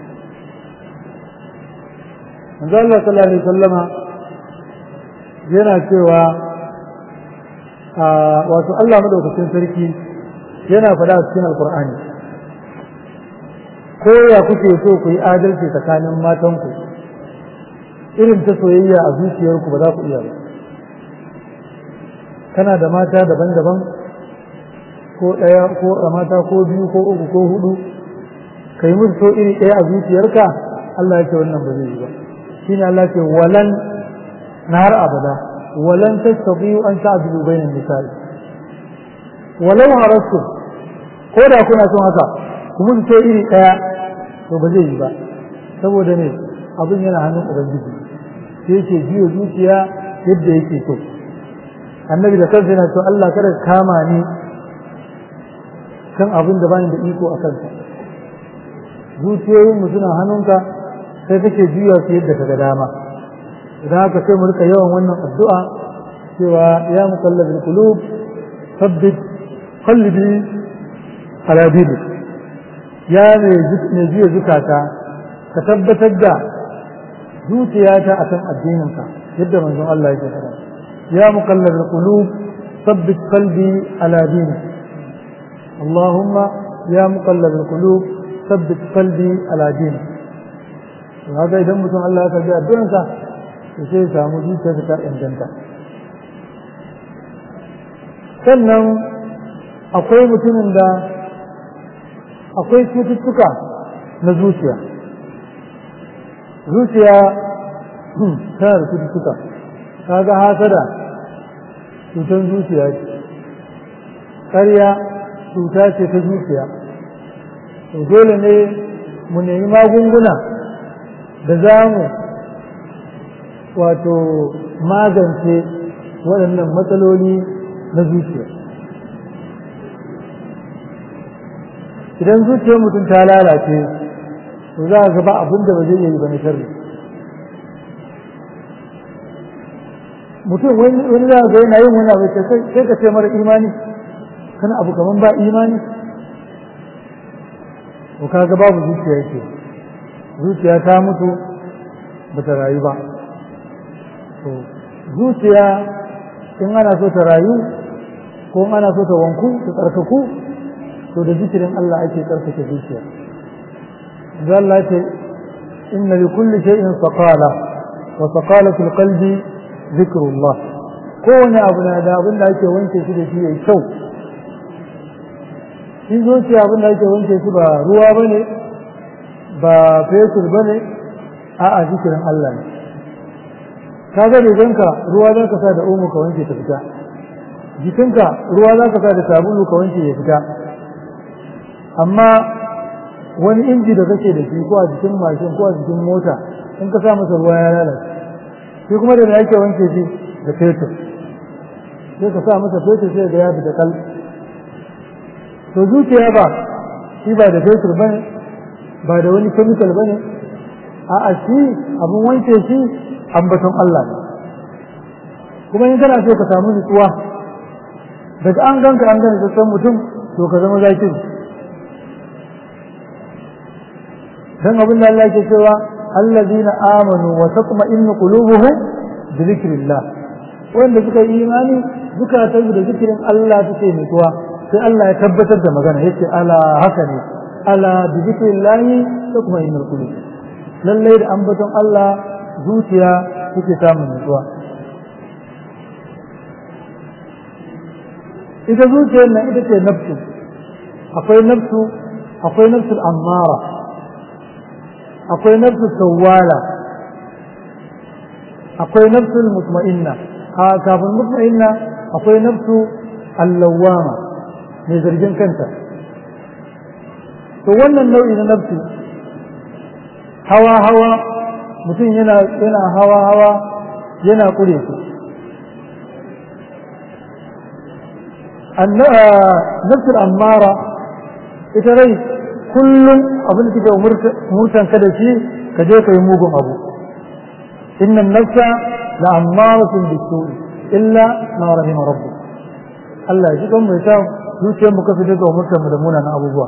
Speaker 2: manzon Allah sallallahu alaihi wasallama yana cewa wato Allah madaukakin sarki yana faɗa a cikin alkur'ani ko ya kuke so ku yi adalci tsakanin matanku irin ta soyayya a zuciyarku ba za ku iya ba kana da mata daban-daban ko ɗaya ko a mata ko biyu ko uku ko hudu ka yi musu so iri ɗaya a zuciyarka Allah ya ce wannan ba zai yi ba shine Allah ce walan na har abada walan tastati'u an ta'dilu bainan nisa'i walau harastu ko da kuna son haka ku musu so iri ɗaya to ba zai yi ba saboda ne abin yana hannun ubangiji sai yake biyo zuciya yadda yake so annabi da kansa yana so Allah kada ka kama ni kan abin da bani da iko a kansa zuciyoyin mu suna hannunka sai kake juya su yadda kaga dama idan haka sai mu rika yawan wannan addu'a cewa ya muqallibul qulub thabbit qalbi ala dinik ya ne juya zukata ka tabbatar da zuciyata akan addininka yadda manzon Allah yake faɗa ya muqallibul qulub thabbit qalbi ala dinik اللهم يا مقلب القلوب ثبت قلبي على دينك وهذا idan mutum Allah ya karbi addu'arsa to sai ya samu zuciyarsa ta inganta sannan akwai mutumin da akwai cututtuka na zuciya zuciya tana da cututtuka kaga hasada cutar zuciya ce ƙarya cuta ce ta zuciya to dole ne mu nemi magunguna da za mu wato magance waɗannan matsaloli na zuciya idan zuciyar mutum ta lalace to za a gaba abin da ba zai yi ba na sharri mutum wani za ga yana yin wani abu sai ka ce mara imani kana abu kaman ba imani to kaga babu zuciya yake zuciya ta mutu ba ta rayu ba to zuciya in ana so ta rayu ko in ana so ta wanku ta tsarkaku to da zikirin Allah ake tsarkake zuciya da Allah ce inna li kulli shay'in saqala wa saqalatul qalbi zikrullah kowane abu na da abin da ake wanke shi da shi yayi kyau shi zuciya abin da ake wanke shi ba ruwa bane ba fetur bane a'a zikirin Allah ne kaga riganka ruwa za ka sa da omo ka wanke ta fita jikinka ruwa za ka sa da sabulu ka wanke ya fita amma wani inji da kake da shi ko a jikin mashin ko a jikin mota in ka sa masa ruwa ya lalace shi kuma da me ake wanke shi da fetur sai ka sa masa fetur sai ga ya fita kal to zuciya ba shi ba da fetur bane ba da wani chemical bane a'a shi abun wanke shi ambaton Allah ne kuma in kana so ka samu nutsuwa daga an ganka an gane sassan mutum to ka zama zakin dan abin da Allah ke cewa allazina amanu wa tatma'innu qulubuhum bi dhikrillah wanda suka yi imani zukatan da zikirin Allah take nutsuwa sai Allah ya tabbatar da magana yace ala haka ne ala bi dhikrillah tatma'innu qulub lalle da ambaton Allah zuciya suke samun nutsuwa ita zuciyar nan ita ce nafsu akwai nafsu akwai nafsul ammara akwai nafsul sawwala akwai nafsul mutma'inna a kafin mutma'inna akwai nafsu allawama mai zargin kanta to wannan nau'i na nafsu hawa hawa mutum yana yana hawa hawa yana kure su nafsul ammara ita rai kullum abin da take umurtan ka da shi ka je ka yi mugun abu inna nafsa la ammaratun bisu'i illa ma rahima rabbu Allah ya ji kan mai sa zuciyar mu kafi daga umurtan mu da munanan abubuwa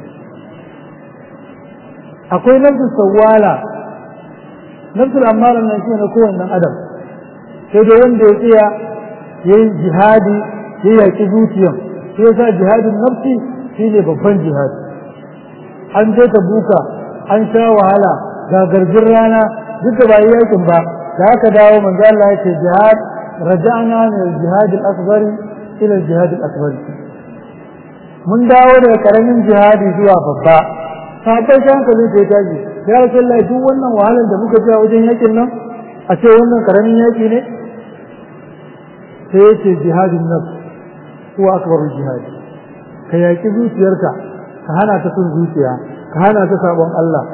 Speaker 2: akwai nafsul sawwala nafsul ammara nan shi ne kowanne adam sai dai wanda ya tsaya yayin jihadi ya yaƙi zuciyan sai sa jihadin nafsi shi ne babban jihadi an je ta buka an sha wahala ga garjin rana duk da ba yi yakin ba da aka dawo manzo Allah ya ce jihad raja'na min al-jihad al-akbar ila al-jihad al-akbar mun dawo daga karamin jihadi zuwa babba sabai shi hankali da ya tashi ya rasulullahi duk wannan wahalar da muka ji a wajen yakin nan a ce wannan karamin yaki ne sai ya ce jihadin nafs huwa akbarul jihad ka yaki zuciyarka ka hana ta sun zuciya ka hana ta sabon Allah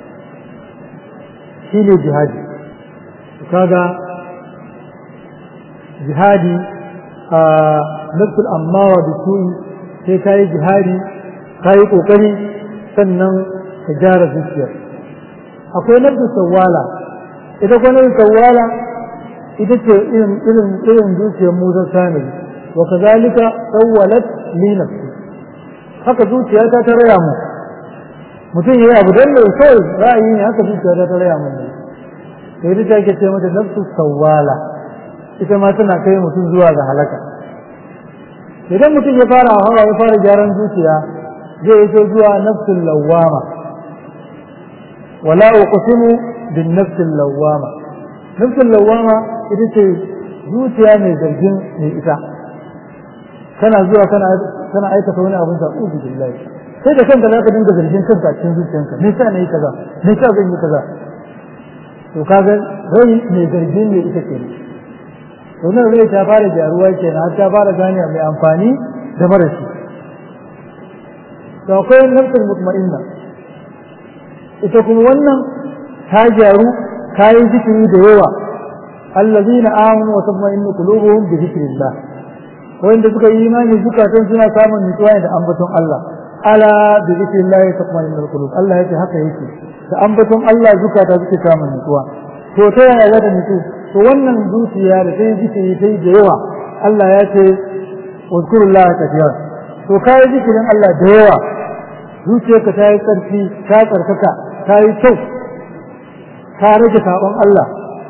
Speaker 2: shine jihadi kaga jihadi a nafsul ammawa da su'i sai ka yi jihadi ka yi kokari sannan ka gyara zuciyar akwai nafsul sawwala ita kuma nafsul sawwala ita ce irin irin irin zuciyar Musa Samiri wa kazalika sawwalat li nafsi haka zuciyata ta raya mu mutum yayi abu dan da sai ra'ayi ne haka zuciyata ta raya mu sai ita take ce mata nafsu sawwala ita ma tana kai mutum zuwa ga halaka idan mutum ya fara hawa ya fara gyaran zuciya zai iso zuwa nafsul lawwama wala uqsimu bin nafsil lawwama nafsul lawwama ita ce zuciya mai zargin mai ita kana zuwa kana kana aikata wani abin zaɓu billahi sai da kanka zaka dinga zargin kanka a cikin zuciyanka me yasa nayi kaza me yasa zan yi kaza to kaga rai mai zargin ne ita ke to nan rai ta fara gyaruwa kenan har ta fara gane mai amfani da marashi to akwai nafsul mutma'inna ita kuma wannan ta gyaru kayan zikiri da yawa allazina amanu wa tatma'innu qulubuhum bi dhikrillah wanda suka yi imani zukatan suna samun nutsuwa da ambaton Allah ala bi zikrillahi tatma'innul qulub Allah yake haka yake da ambaton Allah zukata suke kama nutsuwa to ta yaya za ta nutsu to wannan zuciya da sai zikiri sai da yawa Allah ya ce wazkurullaha kathira to kai zikirin Allah da yawa zuciyarka ta yi tsarki ta tsarkaka ta yi kyau ka rage sabon Allah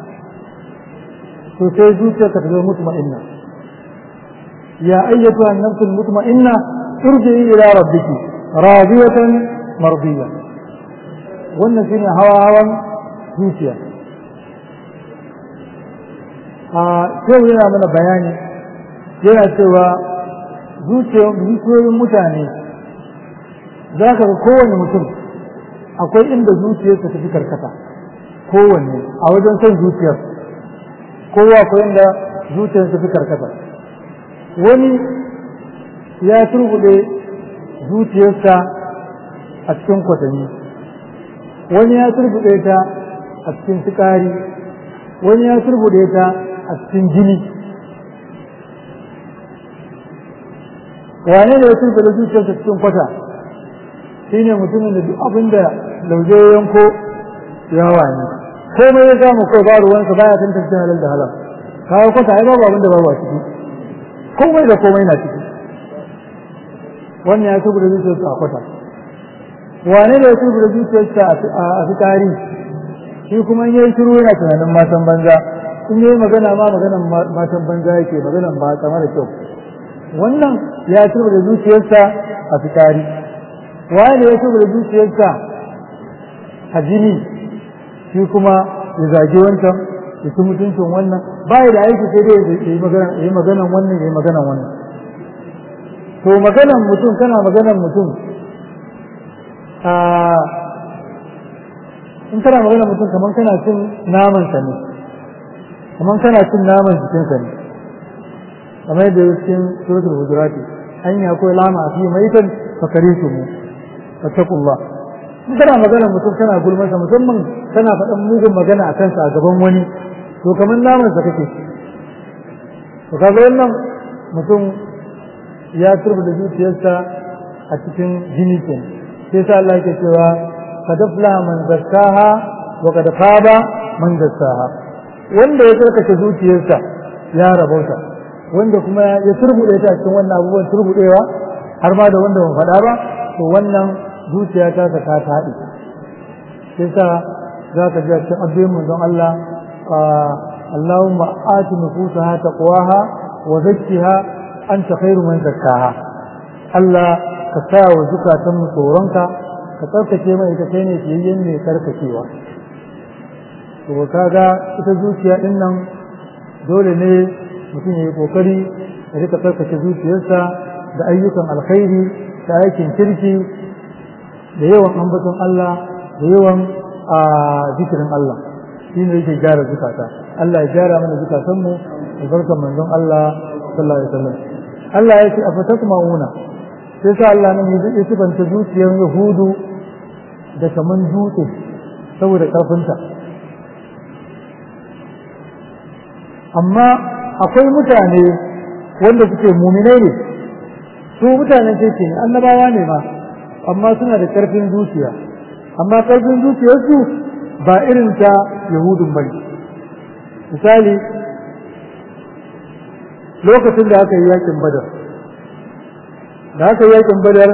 Speaker 2: to sai zuciyarka ta zama mutma'inna ya ayyatu an-nafs al-mutma'inna irji'i ila rabbiki radiyatan mardiya wannan shine hawa hawan zuciya a sai yana mana bayani yana cewa zuciyoyin mutane za ka ga kowane mutum akwai inda zuciyarsa ta fi karkata kowanne a wajen son zuciyar kowa akwai inda zuciyarsa ta fi karkata wani ya turbude zuciyarsa a cikin kwatanni wani ya turbude ta a cikin sukari wani ya turbude ta a cikin jini wane ne ya turbude zuciyarsa cikin kwata shine mutumin da duk abin da lauje ya yanko yawa ne komai ya samu kai ba ruwansa baya tantance halal da halal kawo kwata ai babu abin da babu a ciki komai da komai na ciki wannan ya tubu da zuciyarsa a kwata wane ne ya tubu da zuciyarsa a fitari shi kuma in yayi shiru yana tunanin matan banza in yayi magana ma maganan matan banza yake maganan ba mara kyau wannan ya tubu da zuciyarsa a fitari wane ya tubu da zuciyarsa a jini shi kuma ya zage wancan ya ci mutuncin wannan bai da aiki sai dai ya yi maganan wannan ya yi maganan wannan to maganan mutum kana maganan mutum a in kana maganan mutum kamar kana cin naman sa ne kamar kana cin naman jikin sa ne kamar yadda ya cikin suratul hujurati an yi akwai lama a fi maitan fakari su mu fattakullah in kana maganan mutum kana gulmasa musamman kana faɗan mugun magana a kansa a gaban wani to kamar naman sa kake to kaga wannan mutum ya turba da zuciyarsa a cikin jini ke sai sa Allah yake cewa kad aflaha man zakkaha wa kad khaba man dassaha wanda ya tsarkake zuciyarsa ya rabauta wanda kuma ya turbude ta cikin wannan abubuwan turbudewa har ma da wanda ban faɗa ba to wannan zuciya ta ta ta haɗe sai sa za ka ji a cikin addu'in manzon Allah اللهم آت نفوسها تقواها وزكها أنت خير من زكاها Allah ka sa wa zukatanmu tsoronka ka tsarkake mai ita kai ne fiyayyen mai karkacewa to kaga ita zuciya din nan dole ne mutum ya yi kokari ya rika tsarkake zuciyarsa da ayyukan alkhairi da aikin kirki da yawan ambaton Allah da yawan a zikirin Allah shi ne yake gyara zukata Allah ya gyara mana zukatanmu albarkan manzon Allah sallallahu alaihi wasallam Allah ya ce afatatma'una sai sa Allah nan ya sifanta zuciyar Yahudu da kaman dutse saboda karfinta amma akwai mutane wanda suke muminai ne su mutanen kirki ne annabawa ne ma amma suna da karfin zuciya amma karfin zuciyarsu ba irin ta yahudun bane misali lokacin da aka yi yakin badar da aka yi yakin badar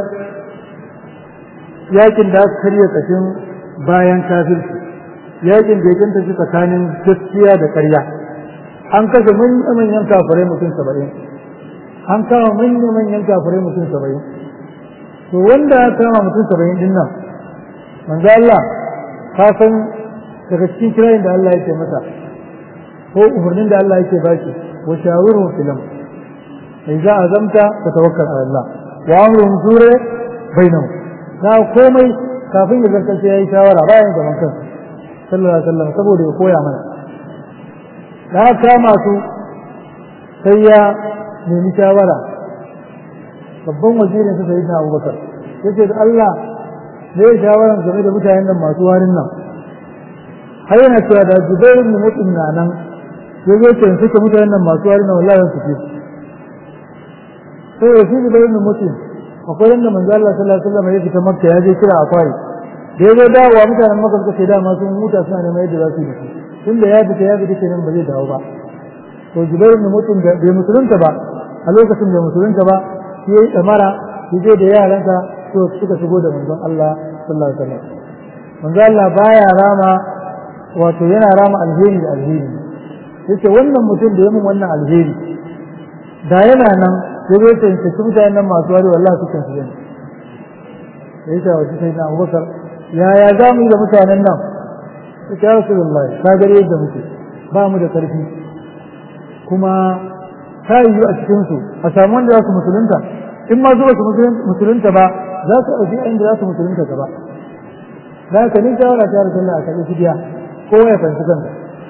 Speaker 2: yakin da aka karya kashin bayan kafirci yakin da ya kanta shi tsakanin gaskiya da ƙarya an kashe manyan kafirai mutum saba'in an kama manyan kafirai mutum saba'in to wanda ya kama mutum saba'in din nan manzo Allah ka san daga cikin kirayin da Allah yake masa ko umarnin da Allah yake baki wa shawirhum fil amr idza azamta fatawakkal ala Allah wa amruhum sura bainahum na komai kafin ya zanta sai yayi shawara bayan zaman kansa sallallahu alaihi wasallam saboda ya koya mana da kama su sai ya nemi shawara babban wazirin sa sai na Abubakar yace da Allah ne shawaran game da mutanen nan masu warin nan har yana cewa da Zubair ibn Mut'im na nan ya zo ce suke mutanen nan masu warin nan wallahi su ce sai ya shi Zubair ibn Mut'im akwai wanda manzo Allah sallallahu alaihi wasallam ya fita makka ya je kira akwai da ya zo dawowa mutanen makka suka ce dama sun huta suna neman yadda za su yi tunda ya fita ya fita kenan ba zai dawo ba to Jubair ibn Mut'im da bai musulunta ba a lokacin bai musulunta ba shi yayi damara shi je da yaransa to suka shigo da manzon Allah sallallahu alaihi wasallam manzon Allah baya rama wato yana rama alheri da alheri yace wannan mutum da ya mun wannan alheri da yana nan sai zai tantance mutanen nan masu wari wallahi sukan su yana sai ta wace sai na Abubakar yaya za mu yi da mutanen nan sai ya Rasulullahi ka gare yadda muke ba mu da karfi kuma ta yi a cikinsu a samu wanda za su musulunta in ma zuwa su musulunta ba za su ɗauki inda za su musulunta gaba za ka ni shawara ta rasu a kaɗe fidiya kowa ya fanci kanka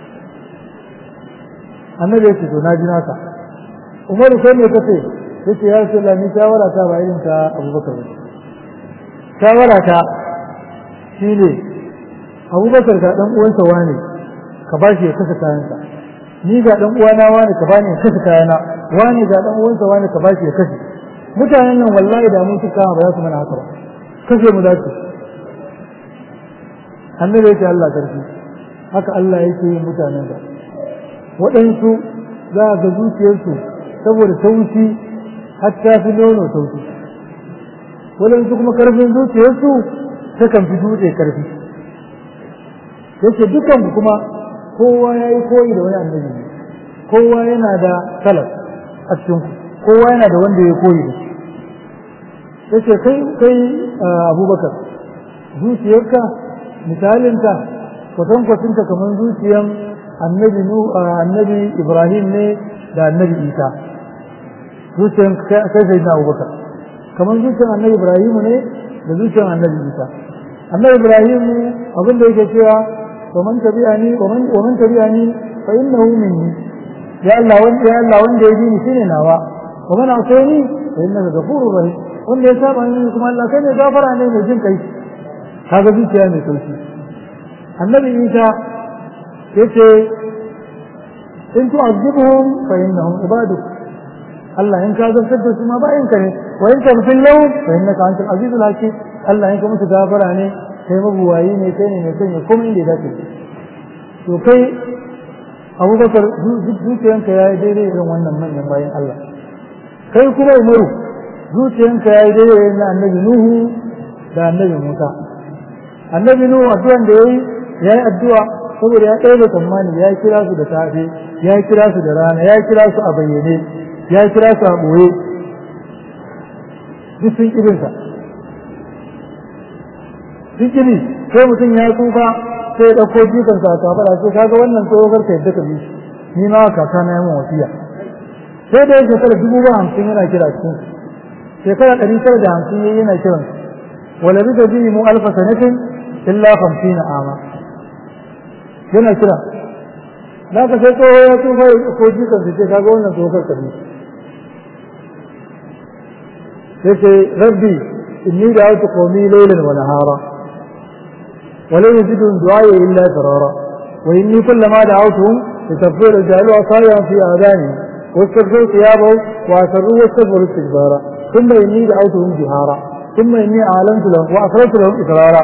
Speaker 2: annabi ya ce to na ji naka umaru kai me kace yace ya rasu ni shawara ta ba irin ta abubakar ba shawara ta shine abubakar ga dan uwansa wane ka ba shi ya kasa kayansa ni ga dan uwana wani ka bani ya kashe kayana wani ga dan uwansa wani ka bashi ya kashe mutanen nan wallahi da mun suka ba za su mana haka ba kashe mu dace annabi yake Allah karfi haka Allah yake yin mutanen da waɗansu za ga zuciyarsu saboda taushi hatta fi nono taushi waɗansu kuma karfin zuciyarsu ta kan fi dutse karfi yake dukan kuma kowa ya yi koyi da wani annabi ne kowa yana da salaf a cikin kowa yana da wanda ya koyi da shi yace kai kai abubakar zuciyarka misalinta kwatankwacinta kamar zuciyan annabi nu annabi ibrahim ne da annabi isa zuciyan kai sai na abubakar kamar zuciyan annabi ibrahim ne da zuciyan annabi isa annabi ibrahim abin da yake cewa ومن تبعني ومن ومن تبعني فإنه مني يا الله وانت يا الله وانت يجيني سنة نوا ومن أعطيني فإنك غفور رحيم وانت يساب عني كما الله كان يغفر عني من جن كيس هذا في كلام توشي النبي عيسى يتي إن تعذبهم فإنهم عبادك الله إن كان سد ما بين كره وإن تغفر لهم فإنك أنت العزيز الحكيم الله إن كنت متغفر عني kai mabuwayi ne kai ne mai sanya komai inda ya dace to kai abubakar zuciyanka ya yi daidai irin wannan manyan bayan Allah kai kuma umaru zuciyanka ya yi daidai irin na annabi nuhu da annabi musa annabi nuhu addu'an da ya yi ya yi addu'a saboda ya ɗaya da tsammani ya kira su da safe ya kira su da rana ya kira su a bayyane ya kira su a ɓoye duk sun irinsa zikiri sai mutum ya tsufa sai ya ɗauko jikan sa ta fara sai kaga wannan tsohon ka yadda ka bi ni ma kaka na yamin wasiya sai da yake shekara dubu ba hamsin yana kira cikin shekara ɗari tara da hamsin yayi yana kiran wala bi da bihi mu alfa sanatin illa hamsina ama yana kira da ka sai tsoho ya tsufa ya ɗauko jikan sa sai kaga wannan tsohon ka bi sai ce rabbi inni da'awtu qawmi laylan wa nahara ولن يزدهم دعائي إلا فرارا وإني كلما دعوتهم لتغفر جعلوا عصايا في آذانهم واستغفروا ثيابهم وأسروا واستغفروا استكبارا ثم إني دعوتهم جهارا ثم إني أعلنت لهم وأسررت لهم إسرارا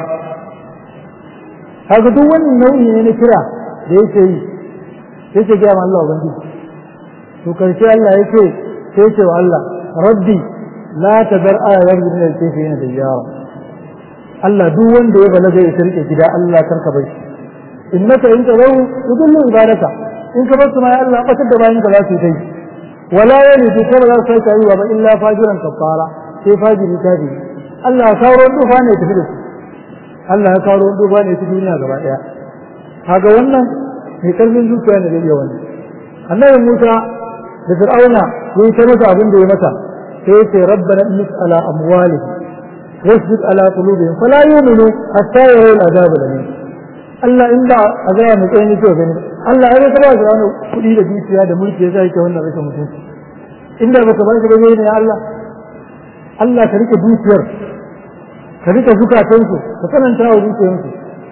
Speaker 2: هذا دو wani nau'i ne na kira da yake yi yake gaya ma Allah ubangiji to karshe Allah yake sai ce wa Allah rabbi la tadar ala rabbi min al-kayfina dayyara Allah duk wanda ya balaga ya rike gida Allah karka bai shi innaka in tarawu tudullu ibadaka in ka basu ma ya Allah batar da bayan ka za su yi wala yani bi kuma za su yi wa ba illa fajiran kafara sai fajiri kadi Allah ya kawo dufa ne tafi da su Allah ya kawo dufa ne ta duniya gaba daya kaga wannan mai karfin zuciya ne da iya wannan annabi Musa da Fir'auna yayi ta masa abin da ya masa sai ya ce rabbana inna ala amwalihim واشدد على قلوبهم فلا يؤمنوا حتى يروا العذاب الأليم Allah in da a gaya mai tsayin yake gani Allah ya zama ba wani kuɗi da dukiya da mulki ya sa yake wannan rashin mutunci inda baka ba shi ba ne ya Allah Allah ka rike dukiyar ka rike zukatansu ka tsananta wa zuciyarsu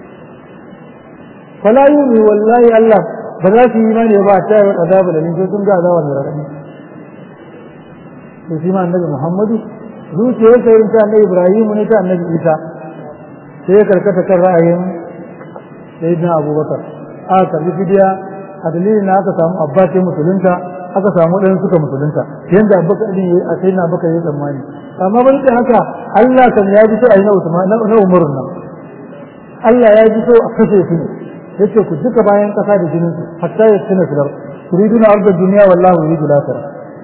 Speaker 2: fala yumi wallahi Allah ba za su yi imani ba ta yi azabu da sai sun ga azabar da raɗaɗi to shi ma annabi Muhammadu zuciyarsa irin ta annabi ibrahimu ne ta annabi isa sai ya karkata kan ra'ayin sayyidina abubakar aka karbi fidiya a dalilin na aka samu abbas ya musulunta aka samu ɗan suka musulunta yanda abubakar din a sai na abubakar ya tsammani amma ban da haka Allah kan ya ji so a yi na Usman na Umarun nan Allah ya ji so a kashe su ne yace ku duka bayan kasa da jinin su hatta ya tuna su dar turiduna arda duniya wallahu yuridu lakara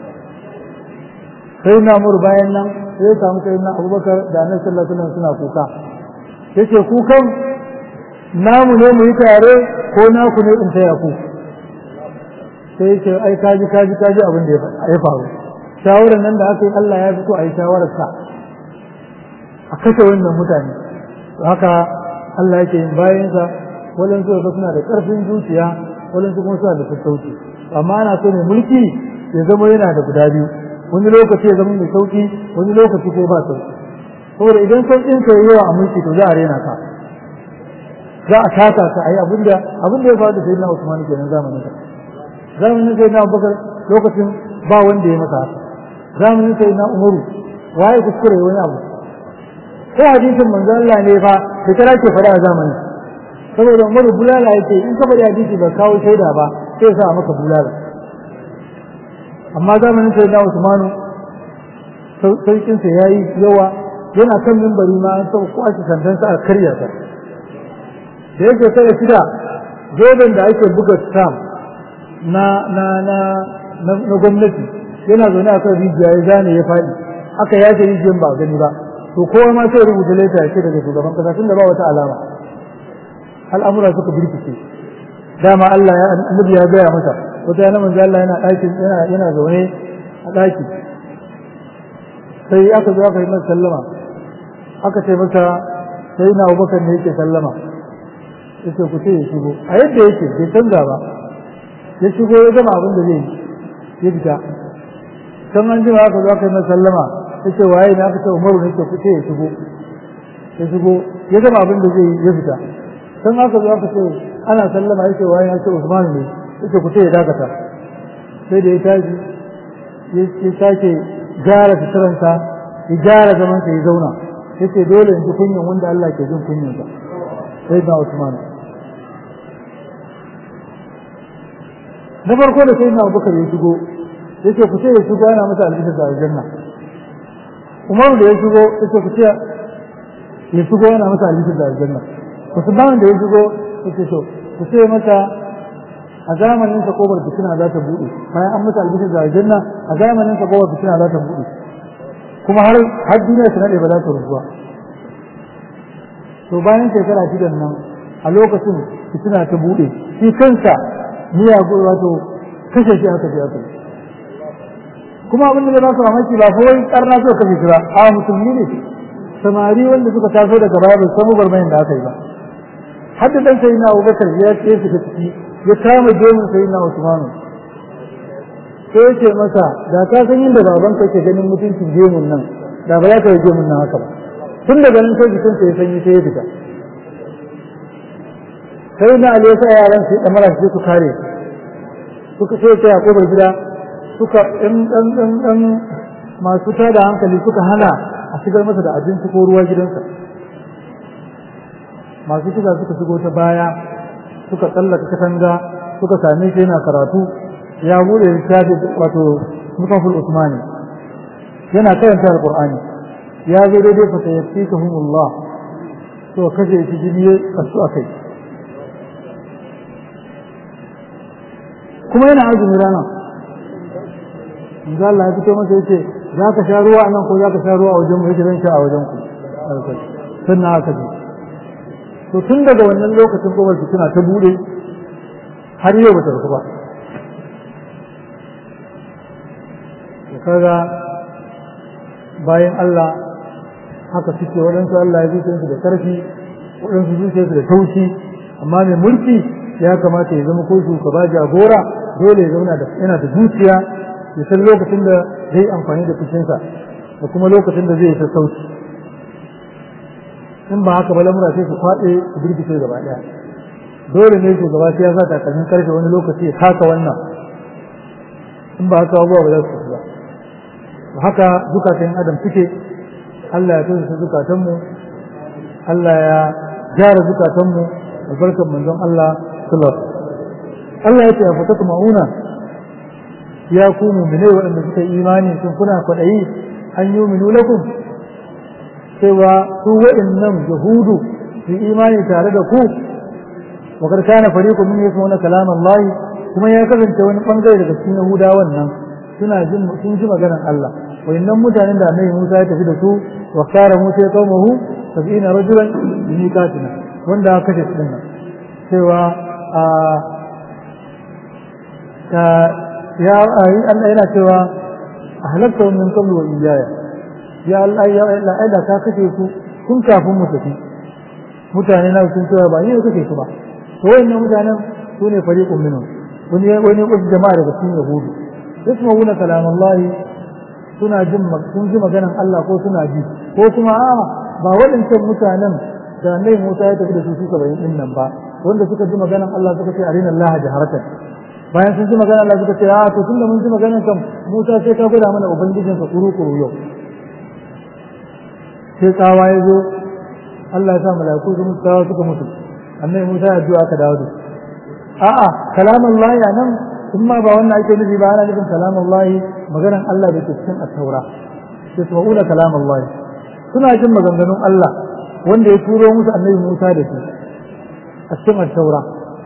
Speaker 2: sai na mur bayan nan sai ya samu sai na Abubakar da Annabi sallallahu alaihi wasallam suna kuka yace kukan namu ne mu yi tare ko naku ne in taya ku sai yace ai kaji kaji kaji abin da ya faru shawarar nan da aka yi Allah ya fito a yi shawarar sa a kashe wannan mutane haka Allah yake yin bayansa waɗansu ga suna da ƙarfin zuciya waɗansu kuma suna da sassauci amma ana so mai mulki ya zama yana da guda biyu wani lokaci ya zama mai sauki wani lokaci ko ba sauki saboda idan sauƙin ka yawa a mulki to za a rena ka za a tata ka a yi abinda abinda ya faru da sayyidina Usman kenan zamanin ka zamanin sayyidina Abubakar lokacin ba wanda ya masa haka zamanin sayyidina Umaru waye kuskure wani abu ko hadisin manzo Allah ne fa da kira ke fara a zamanin saboda Umaru bulala yake in ka bari hadisi ba kawo shaida ba sai sa maka bulala amma zamanin sai da Usmanu saukin sa yayi yawa yana kan mimbari ma an saba kwashi sandan sa a karya ta da yake sai shida zoben da ake buga stamp na na na na gwamnati yana zaune a kan rijiya ya zane ya faɗi aka yace rijiyar ba gani ba to kowa ma sai rubuta leta ya ce daga shugaban kasa tun da ba wata alama al'amura suka birkice dama Allah ya annabi ya gaya masa wata yana manzo Allah yana ɗakin yana yana zaune a ɗaki sai aka zo aka yi masa sallama aka ce masa sai na Abubakar ne yake sallama yace ku ce ya shigo a yadda yake bai canza ba ya shigo ya gama abin da zai yi ya fita kan an jima aka zo aka yi masa sallama yace waye ne aka ce Umaru ne ku ce ya shigo ya shigo ya gama abin da zai yi ya fita kan aka zo aka ce ana sallama yake waye ya ce Usman ne yake ku ce ya dakata sai da ya tashi ya sake gyara fitaransa ya gyara zaman sa ya zauna yace dole in ji kunyan wanda Allah ke jin kunyan sa sai da Usman na farko da sai na Abubakar ya shigo yace ku ce ya shigo yana masa albishir da aljanna Umar da ya shigo yace ku ce ya shigo yana masa albishir da aljanna Usman da ya shigo yace to ku ce masa a zamanin sa kofar fitina za ta bude bayan an masa albishir da aljanna a zamanin sa kofar fitina za ta bude kuma har har duniya ta nade ba za ta rubuwa to bayan shekara shidan nan a lokacin fitina ta bude shi kansa miya wato kashe shi aka je aka kuma abin da ba su mamaki ba kawai karna so kashe shi ba a musulmi ne samari wanda suka taso daga baya bai san gwagwarmayin da aka yi ba har da dan sayyidina Abubakar ya ce shi ciki ya kama gemun sayyidina Usman sai ya ce masa da ka san inda baban ka ke ganin mutuncin gemun nan da ba za ka yi gemun nan haka ba tun daga nan sai jikin ya sanyi sai ya fita sai na Ali ya sa yaran su da mara su kare suka sai ta yakobar gida suka ɗan ɗan ɗan ɗan masu tada hankali suka hana a shigar masa da abinci ko ruwa gidansa masu kisa suka shigo ta baya suka tsallaka katanga suka same shi yana karatu ya bude littafi wato mutaful usmani yana karanta alqur'ani ya zo daidai fa sayyatikahumullah to kaje shi jini kasu akai kuma yana azumi rana manzo Allah ya fito masa yace za ka sha ruwa nan ko za ka sha ruwa a wajen mu yake zan sha a wajen ku sannan haka ji to tun daga wannan lokacin kowar suna ta bude har yau bata rufu ba da kaga bayan Allah haka suke waɗansu Allah ya zuciyarsu da ƙarfi waɗansu zuciyarsu da taushi amma mai mulki ya kamata ya zama ko shugaba jagora dole ya zauna da yana da zuciya ya san lokacin da zai amfani da fushinsa da kuma lokacin da zai yi sassauci in ba haka ba lamura sai su faɗe su birgice gaba ɗaya dole ne shugaba sai ya sa takalmin karfe wani lokaci ya taka wannan in ba haka abubuwa ba za su ba haka zukatan adam suke Allah ya tausa zukatanmu Allah ya gyara zukatanmu albarkar manzon Allah sallallahu Allah ya ce a fatatu ma'una ya ku mu'minai waɗanda suka yi imani sun kuna kwaɗayi an yi minu lakum cewa su waɗannan yahudu su imani tare da ku wa kar kana fariqu min yasma'una kalam Allah kuma ya kasance wani bangare daga cikin yahudawan nan suna jin sun ji maganar Allah wayannan mutanen da Annabi Musa ya tafi da su wa kara Musa ya qaumahu sab'ina rajulan bi miqatina wanda aka kashe su dinnan cewa a ka ya ayi Allah yana cewa ahlakta min qablu wa iyaya ya Allah ya Allah ai da ka kashe su kun kafin mu tafi mutane na sun cewa ba ni ne kake su ba to wayannan mutanen su ne fariqun minhum wani wani wasu jama'a daga cikin yahudu yasma'una kalam Allah suna jin sun ji maganan Allah ko suna ji ko kuma a ba waɗancan mutanen da Annabi Musa ya tafi da su su 70 din nan ba wanda suka ji maganan Allah suka ce arina Allah jaharatan bayan sun ji maganan Allah suka ce a to tunda mun ji maganan kan Musa sai ka gwada mana ubangijin ka kuru kuru yau sai tsawa ya zo Allah ya sa mala'iku su musu tsawa suka mutu Annabi Musa ya addu'a aka dawo da su a'a kalamun Allah ya nan in ma ba wannan ake nufi ba ana nufin kalamun Allah maganan Allah da ke cikin at-taura sai su ma'ula kalamun Allah suna jin maganganun Allah wanda ya turo musu annabi Musa da su a cikin at-taura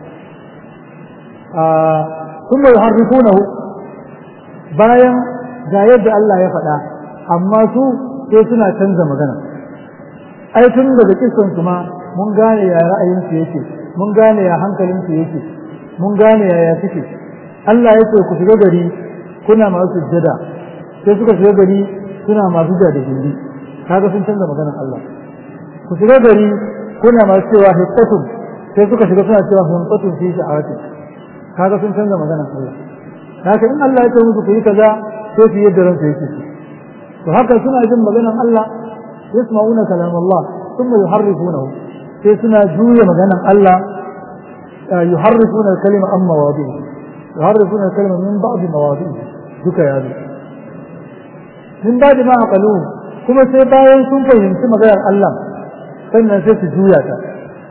Speaker 2: a sun bai harrifunahu bayan ga yadda Allah ya faɗa amma su sai suna canza magana ai tun daga kisan su ma mun gane ya ra'ayinsu yake mun gane ya hankalinsu yake mun gane yaya suke Allah ya ce ku shiga gari kuna masu sujjada sai suka shiga gari suna masu da gindi kaga sun canza maganar Allah ku shiga gari kuna masu cewa hiqqatun sai suka shiga suna cewa hiqqatun fi sha'ati kaga sun canza maganar Allah haka in Allah ya ce musu ku yi kaza sai su yadda ransu yake su to haka suna jin maganar Allah yasma'una kalam Allah thumma yuharrifunahu sai suna juya maganar Allah يحرفون الكلمة عن مواضعه يحرفون الكلمة من بعض مواضعه duka ya zo min ba da ma'aƙalu kuma sai bayan sun fahimci maganar Allah sannan sai su juya ta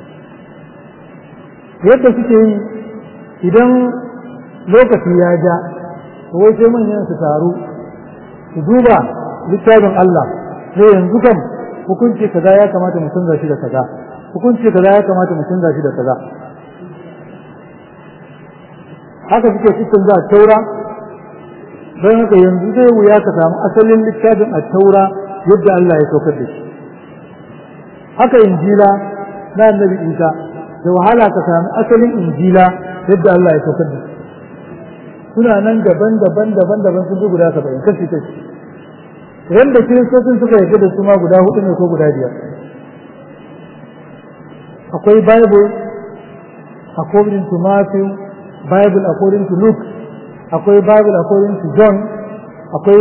Speaker 2: yadda suke yi idan lokaci ya ja wai sai manyan su taru su duba littafin Allah sai yanzu kam hukunci kaza ya kamata mu canza shi da kaza hukunci kaza ya kamata mu canza shi da kaza haka suke cikin za a taura don haka yanzu zai wuya ka samu asalin littafin a taura yadda Allah ya saukar da shi haka injila na annabi isa da wahala ka samu asalin injila yadda Allah ya saukar da shi suna nan daban daban daban daban sun ji guda saba'in kashi kashi wanda kiristocin suka yarda da su ma guda hudu ne ko guda biyar akwai bible according to matthew bible according to luke akwai bible according to john akwai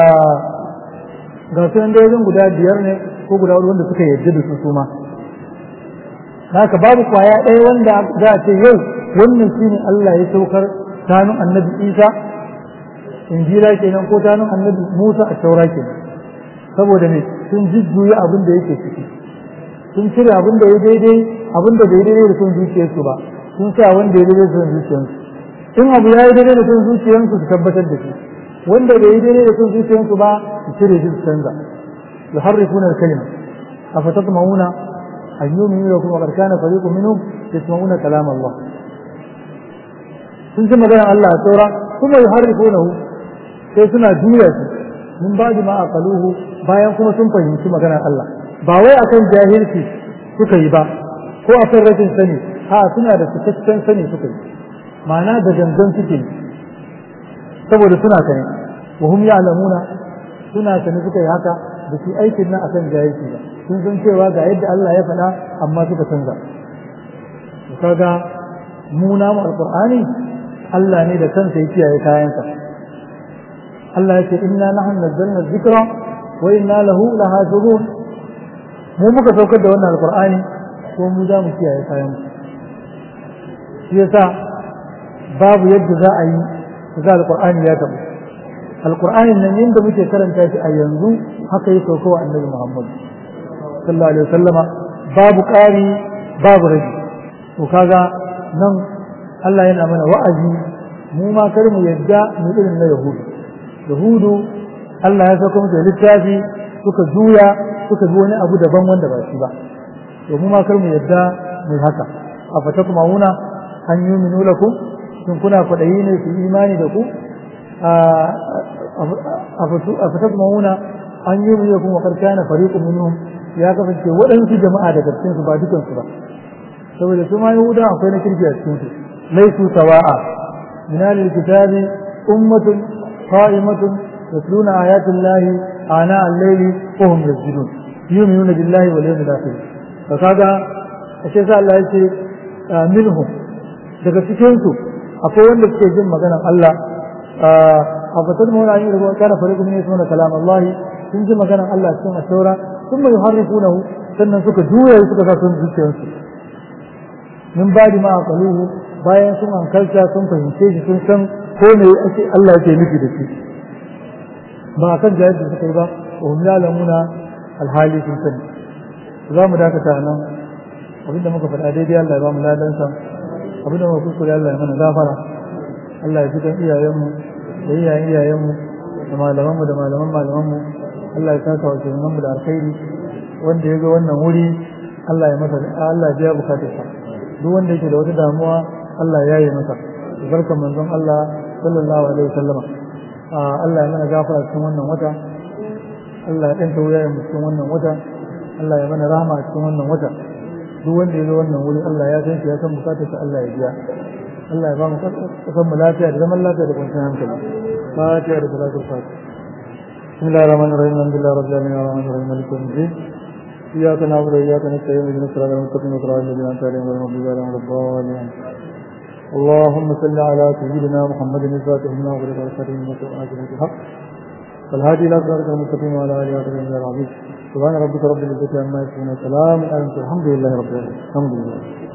Speaker 2: ga su da wajen guda biyar ne ko guda hudu wanda suka yarda da su su ma haka babu kwaya ɗaya wanda za a ce yau wannan shine Allah ya saukar tanun annabi Isa injila kenan ko tanun annabi Musa a taura kenan saboda ne sun jujjuya abin da yake ciki sun cire abin da ya daidai abin da bai daidai da son zuciyarsu ba sun sa wanda ya daidai da son zuciyarsu in abu ya yi daidai da son zuciyarsu su tabbatar da shi wanda bai yi daidai da son zuciyarsu ba su cire shi su canza yuharrifuna al-kalima afatatma'una an yu'minu lakum wa qad kana fariqun minhum yasma'una kalam Allah sun ji maganar Allah a saura kuma yuharrifunahu sai suna juya shi min ba'di ma aqaluhu bayan kuma sun fahimci maganar Allah ba wai akan jahilci suka yi ba ko akan rashin sani ha suna da cikakken sani suka yi ma'ana da gangan suke yi saboda suna sani wa hum ya'lamuna suna sani suka yi haka da su aikin nan akan jahilci ba sun san cewa ga yadda Allah ya faɗa amma suka canza kaga mu namu alqur'ani Allah ne da kansa ya kiyaye kayansa Allah ya ce inna nahnu nazzalna dhikra wa inna lahu lahafizun mu muka saukar da wannan alqur'ani ko mu za mu kiyaye kayan shi yasa babu yadda za a yi ga alqur'ani ya tabu alqur'ani nan yanda muke karanta shi a yanzu haka yi sauko wa annabi Muhammad sallallahu alaihi wasallama babu ƙari babu rage to kaga nan Allah yana mana wa'azi mu ma kar mu yadda mu irin na yahudu yahudu Allah ya sauka musu littafi suka juya suka bi wani abu daban wanda ba shi ba to mu ma kar mu yadda mu haka a fata kuma wuna an yi minu lakum shin kuna kwaɗayi ne su imani da ku a fata kuma wuna an yi minu lakum wa karkana fariqun minhum ya kasance waɗansu jama'a daga cikin su ba dukansu ba saboda su ma yahuda akwai na kirki a cikin su laisu sawa'a min al-kitabi ummatun qa'imatun yatluna ayati llahi ana al-layli wa hum yasjudun yu'minuna billahi wal yawmil akhir to kaga ashe sai Allah yace minhum daga cikin su akwai wanda suke jin maganar Allah a fatan mu na yin rubuwa kana fariqun min yasmuna kalam Allah sun ji maganar Allah cikin asura ثم يحرفونه sannan suka juya suka sa sun zuciyarsu min ba ma aqaluhu bayan sun hankalta sun fahimce shi sun san ko ne ake Allah yake nufi da shi ba kan jahil da suka yi ba wa hum ya'lamuna alhali sun sani za mu dakata nan abinda muka faɗa daidai Allah ya ba mu ladansa abinda muka kuskure Allah ya mana gafara Allah ya ji kan iyayenmu da iyayen iyayenmu da malamanmu da malaman malamanmu Allah ya saka wa mu da alkhairi wanda ya ga wannan wuri Allah ya masa Allah ya bukatar sa duk wanda yake da wata damuwa Allah ya yi masa barkan manzon Allah sallallahu alaihi wasallama Allah ya mana gafara cikin wannan wata Allah ya danta wuyayen mu cikin wannan wata Allah ya mana rahama a cikin wannan wata duk wanda ya ga wannan wuri Allah ya san shi ya san bukatar sa Allah ya biya Allah ya ba mu kasan mu lafiya da zaman lafiya da kwanciyar hankali fatiha da salatul fatiha بسم الله الرحمن الرحيم الحمد لله رب العالمين الرحمن الرحيم مالك يوم الدين إياك نعبد وإياك نستعين اهدنا الصراط المستقيم صراط الذين أنعمت عليهم غير المغضوب عليهم ولا الضالين اللهم صل على سيدنا محمد الفاتح لما أغلق والخاتم لما سبق ناصر الحق والهادي إلى صراطك المستقيم وعلى آله وصحبه العظيم سبحان ربك رب العزة عما يصفون وسلام على المرسلين الحمد لله رب العالمين الحمد لله